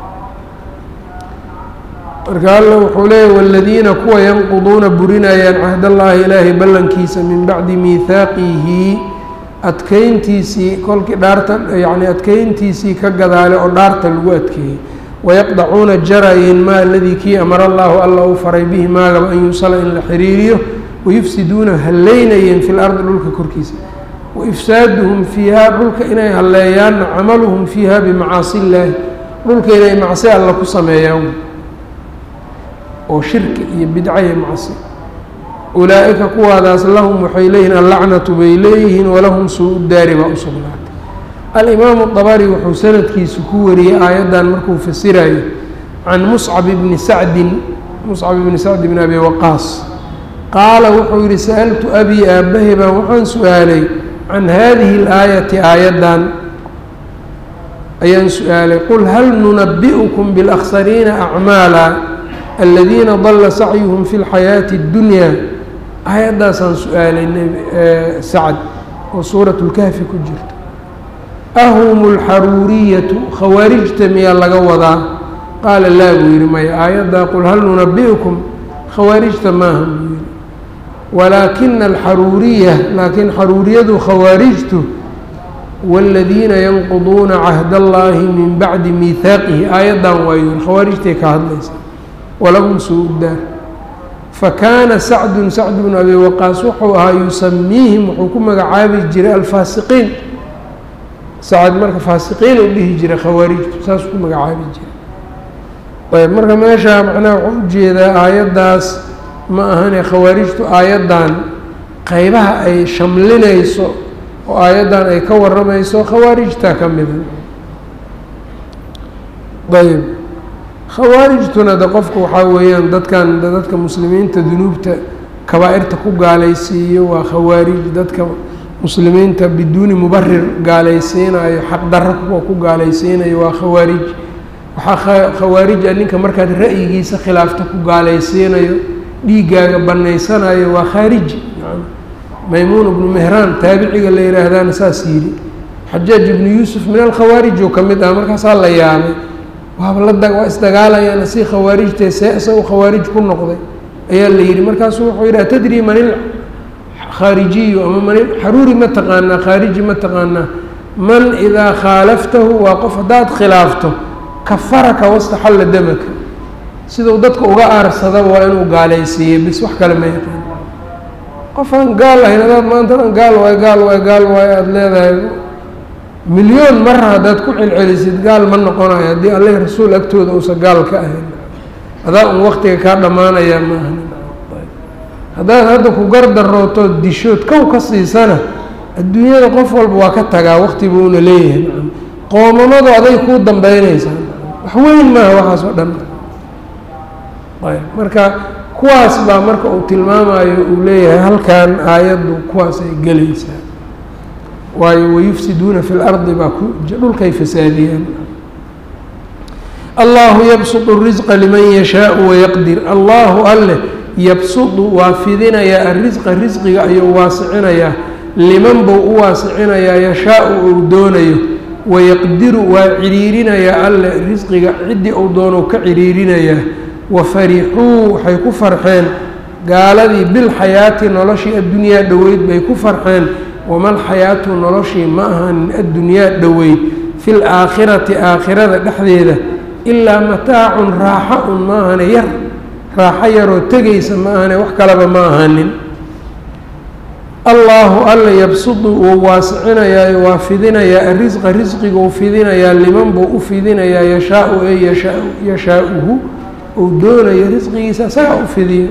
marka alla wuxuu leeyahy waaladiina kuwa yanquduuna burinayaan cahdallaahi ilaahay ballankiisa min bacdi miihaaqihi adkeyntiisii kolkii dhaarta yacni adkeyntiisii ka gadaale oo dhaarta lagu adkeeyey wayaqdacuuna jarayeen maa aladii kii amara allaahu alla uu faray bihi maagaba an yusala in la xiriiriyo wayufsiduuna halleynayeen fi lardi dhulka korkiisa waifsaaduhum fiihaa dhulka inay halleeyaanna camaluhum fiiha bimacaasi illaahi dhulka inay macsi alla ku sameeyaan oo shirki iyo bidca iyo macsi ulaa-ika kuwaadaas lahum waxay leeyihiin allacnatu bay leeyihiin walahum suu-u daari baa u sugnaatay alimaamu dabari wuxuu sanadkiisu ku wariyey aayaddan markuu fasirayo can muscab ibni sacdin muscab ibni sacd bn abi waqaas qaala wuxuu yihi sa'altu abii aabbahay baan waxaan su-aalay can hadihi اlaayati aayaddan ayaan su-aalay qul hal nunabi'ukum biاlakhsariina acmaala aladiina dalla sacyuhum fi اlxayaati اddunya aayaddaasaan su-aalay sacd oo suurat اlkahfi ku jirta ahum اlxaruuriyatu khawaarijta miyaa laga wadaa qaala laa buu yihi maya aayaddaa qul hal nunabi'ukum khawaarijta maaha buu yihi walaakina alxaruuriya laakiin xaruuriyadu khawaarijtu wاladiina yanquduuna cahd allaahi min bacdi miihaaqihi aayaddan waayu khawaarijtay ka hadlaysa walahum suu-daar fakaana sacdun sacd bnu abi waqaas wuxuu ahaa yusamiihim wuxuu ku magacaabi jiray alfaasiqiin sacad marka faasiqiin u dhihi jiray khawaarijtu saasuu ku magacaabi jiray ayb marka meeshaa macnaha waxuu ujeedaa aayaddaas ma ahane khawaarijtu aayaddan qeybaha ay shamlinayso oo aayaddan ay ka waramayso khawaarijtaa ka mida ayb khawaarijtuna de qofku waxaa weeyaan dadkan dadka muslimiinta dunuubta kabaa-irta ku gaalaysiiyo waa khawaarij dadka muslimiinta biduuni mubarir gaalaysiinayo xaqdarro kuwa ku gaalaysiinayo waa khawaarij waxaa khawaarij a ninka markaad ra'yigiisa khilaafta ku gaalaysiinayo dhiiggaaga bannaysanayo waa khaariji maymuun ibnu mehraan taabiciga la yidhaahdaana saas yidhi xajaaj ibnu yuusuf min alkhawaarij oo ka mid ah markaasaa la yaabay waaba la waa isdagaalayaan si khawaarijtee see isagu khawaarij ku noqday ayaa la yidhi markaasuu wuxuu yidhi atadri man ilkhaarijiyu ama man xaruuri ma taqaanaa khaariji ma taqaanaa man idaa khaalaftahu waa qof haddaad khilaafto kafaraka wastaxalla damaka sidau dadka uga aarsadaba waa inuu gaalaysiiyo bis wax kale ma yaqaan qof aan gaal ahayn adaad maantadan gaal waay gaal waay gaal waay aada leedahay milyoon mara haddaad ku celcelisid gaal ma noqonayo haddii alleh rasuul agtooda uusan gaal ka ahayn adaa un waktiga kaa dhammaanayaa ma ahan haddaad hadda ku gardarootood dishood kow ka siisana adduunyada qof walba waa ka tagaa wakti buuna leeyahay qoomamadu aday kuu dambeynaysaa wax weyn maaha waxaas oo dhan ayb marka kuwaas baa marka uu tilmaamayo uu leeyahay halkan aayaddu kuwaas ay gelaysaa waayo wayufsiduuna fi lardi baa ku dhulkay fasaadiyaan allahu yabsudu risqa liman yashaau wayaqdir allahu alleh yabsudu waa fidinayaa arisqa risqiga ayuu waasicinayaa liman buu u waasicinayaa yashaau uu doonayo wayaqdiru waa ciriirinayaa alleh risqiga ciddii uu doonou ka ciriirinayaa wafarixuu waxay ku farxeen gaaladii bilxayaati noloshii addunyaa dhoweyd bay ku farxeen wamalxayaatu noloshii ma ahanin addunyaa dhoweyd fi laakhirati aakhirada dhexdeeda ilaa mataacun raaxa un ma ahane yar raaxo yaroo tegaysa ma ahane wax kaleba ma ahanin allaahu alla yabsudu wuu waasicinayaayo waa fidinayaa arisqa risqiguu fidinayaa liman buu u fidinayaa yashaau ee yashaa yashaa-uhu uu doonayo risqigiisa isagaa u fidiyo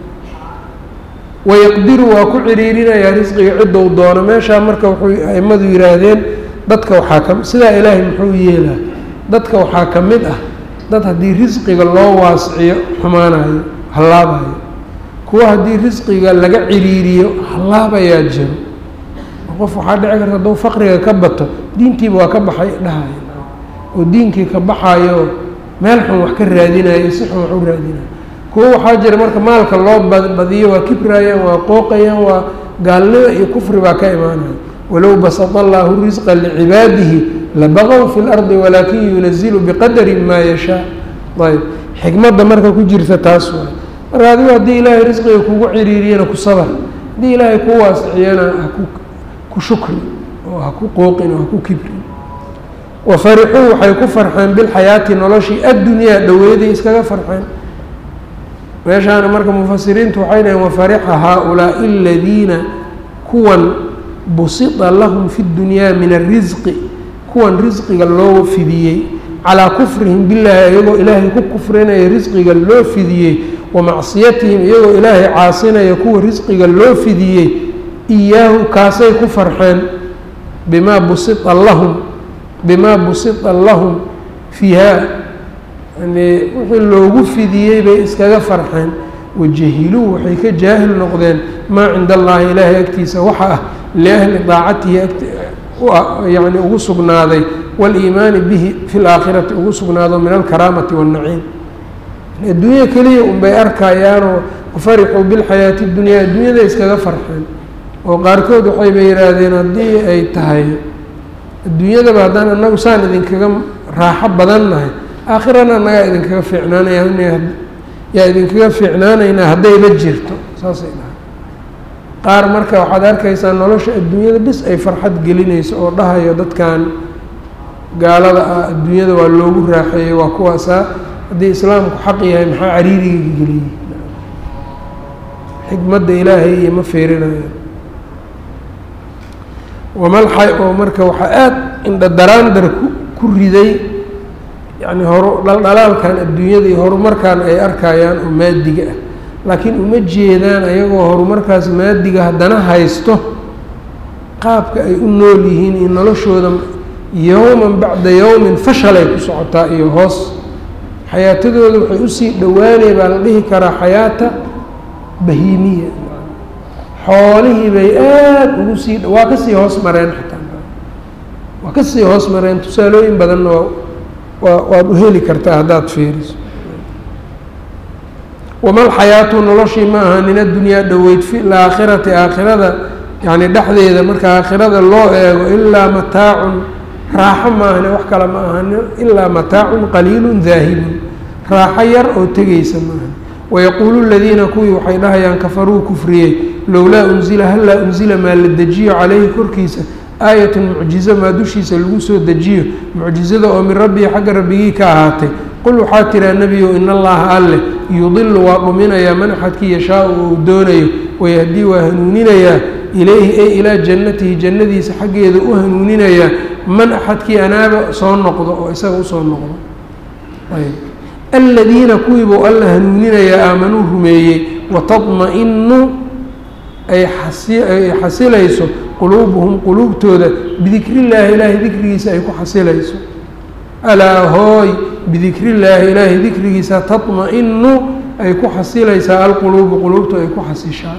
wayaqdiru waa ku ciriirinayaa risqiga ciddou doono meeshaa marka wuxuu aimadu yihaahdeen dadka waxaa ka sidaa ilaahay muxuu yeelaa dadka waxaa ka mid ah dad haddii risqiga loo waasiciyo xumaanayo hallaabayo kuwa haddii risqiga laga ciriiriyo hallaabayaa jiro qof waxaa dhici karta hadduu faqriga ka bato diintiiba waa ka baxay dhahayo oo diinkii ka baxayo meel xun wax ka raadinayo si xun wax u raadinayo kuwo waxaa jira marka maalka loo badiyo waa kibraayaan waa qooqayaan waa gaalnimo iyo kufri baa ka imaanaya walow basata allaahu risqa licibaadihi labaqow fi lardi walaakin yunazilu biqadari maa yashaa ayb xikmadda marka ku jirta taas waay marka adigu haddii ilaahay risqiga kugu ciriiriyana ku sabar haddii ilaahay ku waasiciyana haku ku shukri oo ha ku qooqin oo ha ku kibrin wafarixuu waxay ku farxeen bilxayaati noloshii addunyaa dhoweeday iskaga farxeen meeshaana marka mufasiriintu waxay dhaheen wafarixa haa-ulaa'i aladiina kuwan busita lahum fi ddunyaa min arisqi kuwan risqiga loo fidiyey calaa kufrihim billaahi iyagoo ilaahay ku kufrinaya risqiga loo fidiyey wa macsiyatihim iyagoo ilaahay caasinaya kuwa risqiga loo fidiyey iyaahu kaasay ku farxeen bimaa busita lahum bimaa busita lahum fiiha yani wixii loogu fidiyey bay iskaga farxeen wajahiluu waxay ka jaahil noqdeen maa cinda allaahi ilaahay agtiisa waxa ah liahli daacatihi yani ugu sugnaaday wاliimaani bihi fi laakhirati ugu sugnaado min alkaraamati waاnnaciim adduunya keliya unbay arkayaanoo wafarixuu bilxayaati اdunyaa adduunyada iskaga farxeen oo qaarkood waxayba yihaahdeen haddii ay tahay adduunyadaba haddaan anagu saan idinkaga raaxo badan nahay aakhirana nagaa idinkaga fiicnaanaya yaa idinkaga fiicnaanaynaa haddayba jirto saasay dhahay qaar marka waxaad arkaysaa nolosha adduunyada bis ay farxad gelinayso oo dhahayo dadkan gaalada ah adduunyada waa loogu raaxeeyey waa kuwaasaa haddii islaamku xaq yahay maxaa cariiriga geliyey xikmadda ilaahay iyo ma fiirinayo wamalxay oo marka waxaa aada indhadaraandar ku ku riday yacni horu dhaldhalaalkan adduunyada iyo horumarkan ay arkayaan oo maadiga ah laakiin uma jeedaan ayagoo horumarkaas maadiga haddana haysto qaabka ay u nool yihiin iyo noloshooda yowman bacda yowmin fashalay ku socotaa iyo hoos xayaatadooda waxay usii dhowaanay baa la dhihi karaa xayaata bahiimiya xoolihii bay aada ugu sii waa kasii hoos mareen xataa waa kasii hoos mareen tusaalooyin badanna waa waa waad u heli kartaa haddaad fiiriso wamal xayaatu noloshii ma aha nin addunyaa dhoweyd fi laakhirati aakhirada yacni dhexdeeda marka aakhirada loo eego ilaa mataacun raaxo maahane wax kale ma ahani ilaa mataacun qaliilun daahibun raaxo yar oo tegaysa maahan wayaquulu ladiina kuwii waxay dhahayaan kafaruu kufriyey lowlaa unzila hallaa unzila maa la dejiyo calayhi korkiisa aayatun mucjizo maa dushiisa lagu soo dejiyo mucjizada oo min rabbii xagga rabbigii ka ahaatay qul waxaa tiraa nebiyow in allaha alleh yudilu waa dhuminayaa man axadkii yashaau oo uu doonayo wayahdii waa hanuuninayaa ilayhi ay ilaa jannatihi jannadiisa xaggeeda u hanuuninayaa man axadkii anaaba soo noqdo oo isaga usoo noqdo aladiina kuwiibuu alla hanuuninayaa aamanuu rumeeyey watadma-inu ay ay xasilayso quluubuhum quluubtooda bidikriillaahi ilaahay dikrigiisa ay ku xasilayso alaa hooy bidikriillaahi ilaahay dikrigiisa tadma-inu ay ku xasilaysaa alquluubu quluubtu ay ku xasishaa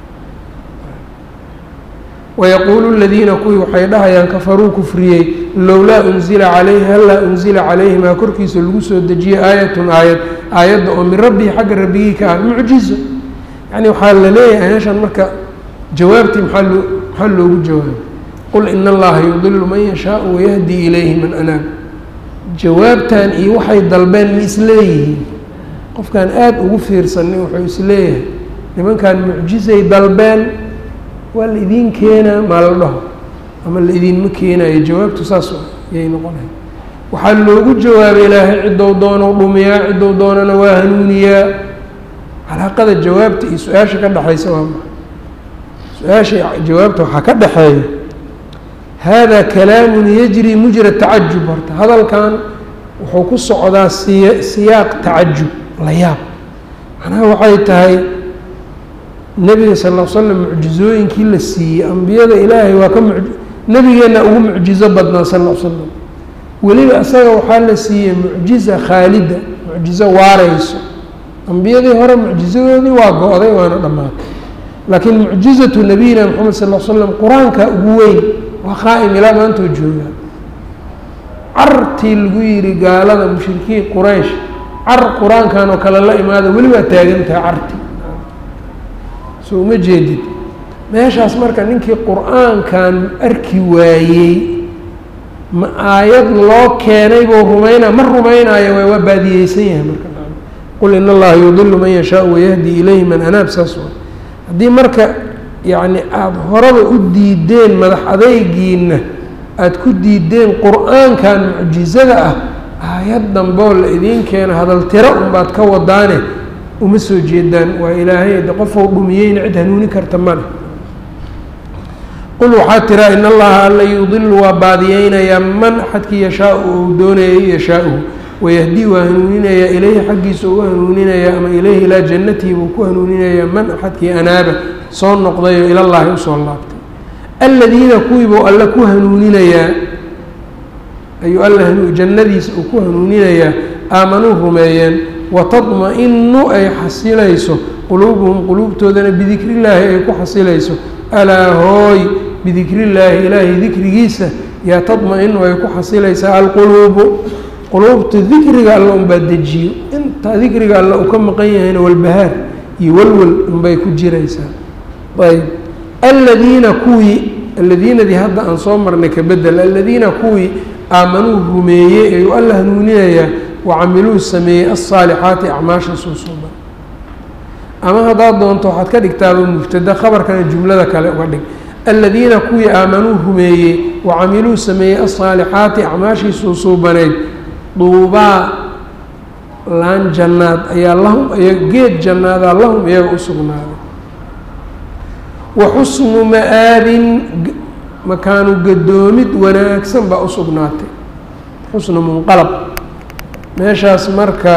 wayaquulu ladiina kuwii waxay dhahayaan kafaruu kufriyey lowlaa unzila calayhi hallaa unzila calayhi maa korkiisa lagu soo dejiyey aayatun aayad aayadda oo min rabbihi xagga rabbigii ka ah mucjizo yacni waxaa la leeyahay meeshan marka jawaabtii maxaa loo maxaa loogu jawaabay qul ina allaha yudilu man yashaau wayahdi ilayhi man anaab jawaabtan iyo waxay dalbeen ma isleeyihiin qofkaan aada ugu fiirsanin wuxuu isleeyahay nimankan mucjizay dalbeen waa la idiin keenaa maa la dhaho ama la idiinma keenayo jawaabtu saas yay noqonahay waxaa loogu jawaabay ilaahay ciddou doonou dhumiyaa ciddou doonana waa hanuuniyaa calaaqada jawaabta iyo su-aasha ka dhexaysa waa maa su-aasha jawaabta waxaa ka dhexeeya hada kalaamun yajri mujra tacajub horta hadalkan wuxuu ku socdaa siya siyaaq tacajub la yaab macnaha waxay tahay nebiga sal l slam mucjizooyinkii la siiyey ambiyada ilaahay waa ka mu nebigeenna ugu mucjizo badnaa sal l slam weliba isaga waxaa la siiyey mucjiza khaalida mucjizo waareyso ambiyadii hore mucjizadoodii waa go-day waana dhammaatay laakiin mucjizatu nabiyina moxamed sal l slam qur-aanka ugu weyn waa qaa'im ilaa maantoo joogaa cartii lagu yidhi gaalada mushrikiin quraysh car qur-aankan oo kale la imaada weli waa taagan tahay carti soo uma jeedid meeshaas marka ninkii qur-aankan arki waayey ma aayad loo keenay buu rumaynaa ma rumaynaayo waa waa baadiyeysan yahay marka qul in allaha yudilu man yashaau wayahdi ilayhi man anaab saas waa haddii marka yacni aada horaba u diideen madax adeygiina aada ku diideen qur-aankan mucjizada ah aayad damboo la idiin keeno hadal tiro unbaad ka wadaane uma soo jeedaan waa ilaahay de qofou dhumiyeyna cid hanuuni karta male qul waxaa tiraa in allaha alla yudilu waa baadiyeynayaa man axadkii yashaau ou doonayay yashaauhu wayahdi waa hanuuninayaa ilayhi xaggiisa ugu hanuuninayaa ama ilayhi ilaa jannatihi buu ku hanuuninayaa man axadkii anaaba soo noqdayoo ilallaahi usoo laabtay aladiina kuwiibuu alle ku hanuuninayaa ayuu alla jannadiisa uu ku hanuuninayaa aamanuu rumeeyeen watadma-inu ay xasilayso quluubuhum quluubtoodana bidikrillaahi ay ku xasilayso alaa hooy bidikrillaahi ilaahay dikrigiisa yaa tadma-inu ay ku xasilaysaa alquluubu quluubta dikriga alla unbaa dejiyo intaa dikriga alla uu ka maqan yahayna walbahaar iyo walwal unbay ku jiraysaa ayb aladiina kuwii aladiinadii hadda aan soo marnay ka bedel aladiina kuwii aamanuu rumeeyey ayuu alla hanuuninayaa wacamiluu sameeyey alsaalixaati acmaasha suusuuban ama haddaad doonto waxaad ka dhigtaaba mubtada khabarkana jumlada kale uga dhig aladiina kuwii aamanuu rumeeyey wacamiluu sameeyey alsaalixaati acmaashii suusuubaneyd duubaa laan jannaad ayaa lahum geed jannaadaa lahum iyaga u sugnaaday wa xusnu ma-aabin makaanu gadoomid wanaagsan baa u sugnaatay xusnu munqalab meeshaas marka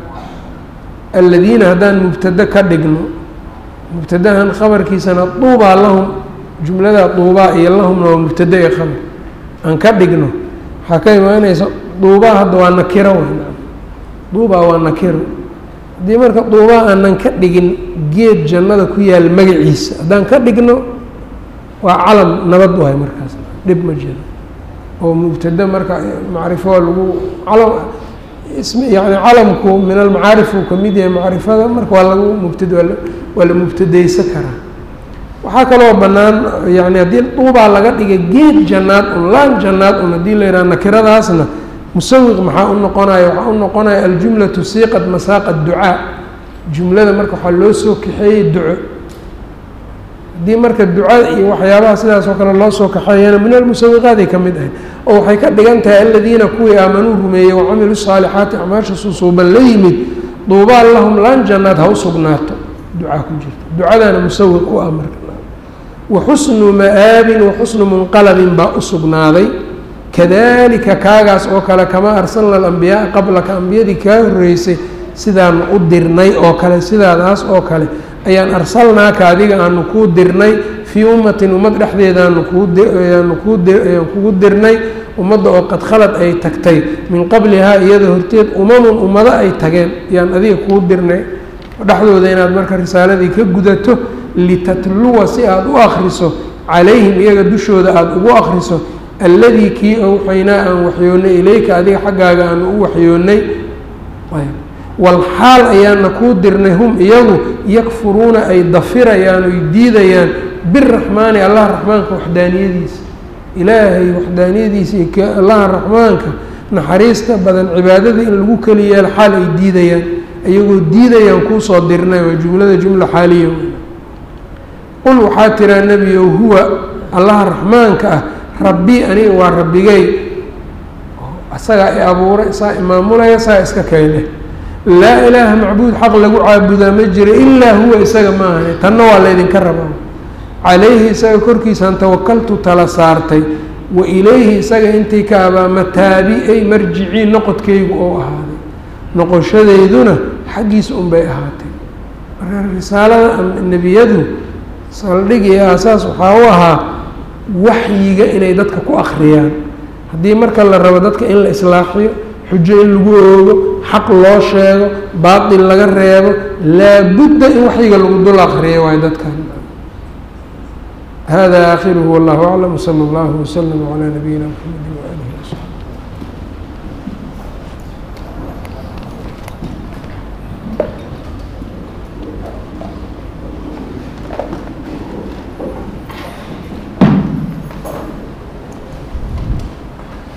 aladiina haddaan mubtado ka dhigno mubtadahan khabarkiisana duubaa lahum jumlada duubaa iyo lahumna waa mubtado ee khabar aan ka dhigno waxaa ka imaanaysa duubaa hadda waa nakiro w duubaa waa nakiro haddii marka duubaa aanan ka dhigin geed jannada ku yaal magaciisa haddaan ka dhigno waa calam nabad waay markaas dhib ma jiro oo mubtado marka macrifo lagu calam ismi yani calamku min almacaarif uu ka mid yahay macrifada marka waa lagu mubtad waa la mubtadeysan karaa waxaa kaloo bannaan yani haddii duubaa laga dhigay geed jannaad un laan jannaad un haddii la yidhaha nakiradaasna musawiq maxaa u noqonaya waxaa u noqonaya aljumlatu siiqat masaaqa ducaa jumlada marka waxaa loo soo kaxeeyey duco haddii marka ducada iyo waxyaabaha sidaas oo kale loo soo kaxeeyana min almusawiqaaday ka mid ahay oo waxay ka dhigan tahay aladiina kuwii aamanuu rumeeyey wacamiluu saalixaati acmaasha susuuban la yimid duubaan lahum laan jannaad ha u sugnaato ducaa ku jirta ducadaana musawiq u ah marka wa xusnu ma'aabin wa xusnu munqalabin baa u sugnaaday kadalika kaagaas oo kale kamaa arsalna alambiyaaa qablaka ambiyadii kaa horreysay sidaan u dirnay oo kale sidaadaas oo kale ayaan arsalnaaka adiga aanu kuu dirnay fii ummatin ummad dhexdeedaanu kuuaanu kuuayaan kugu dirnay ummadda oo qad khalad ay tagtay min qablihaa iyada horteed umamun ummado ay tageen ayaan adiga kuu dirnay dhexdooda inaad marka risaaladii ka gudato litatluwa si aada u akriso calayhim iyaga dushooda aada ugu akriso alladii kii awxaynaa aan waxyoonnay ilayka adiga xaggaaga aanu u waxyoonnay walxaal ayaana kuu dirnay hum iyagu yakfuruuna ay dafirayaan oy diidayaan biraxmaani allaha raxmaanka waxdaaniyadiisa ilaahay waxdaaniyadiisa iyo allaha raxmaanka naxariista badan cibaadada in lagu keli yeelo xaal ay diidayaan iyagoo diidayaan kuusoo dirnay waa jumlada jumla xaaliya qul waxaa tiraa nebiyow huwa allaha raxmaanka ah rabbii aniga waa rabbigay isagaa i abuuray isaa imaamulaya saa iska keene laa ilaaha macbuud xaq lagu caabudaa ma jira ilaa huwa isaga ma ahane tanna waa laydinka rabaa calayhi isaga korkiisaan tawakaltu tala saartay wa ilayhi isaga intii ka abaa mataabi ay marjicii noqodkaygu oo ahaaday noqoshadeyduna xaggiisa unbay ahaatay marka risaalada nebiyadu saldhig iyo aasaas waxaa u ahaa waxyiga inay dadka ku akhriyaan haddii marka la rabo dadka in la islaaxiyo xujo in lagu oogo xaq loo sheego baatil laga reebo laabudda in waxyiga lagu dul akriyo waayo dadkan hada aakhiruhu wallahu aclam wsala allahu waslama calaa nabiyina mxamedi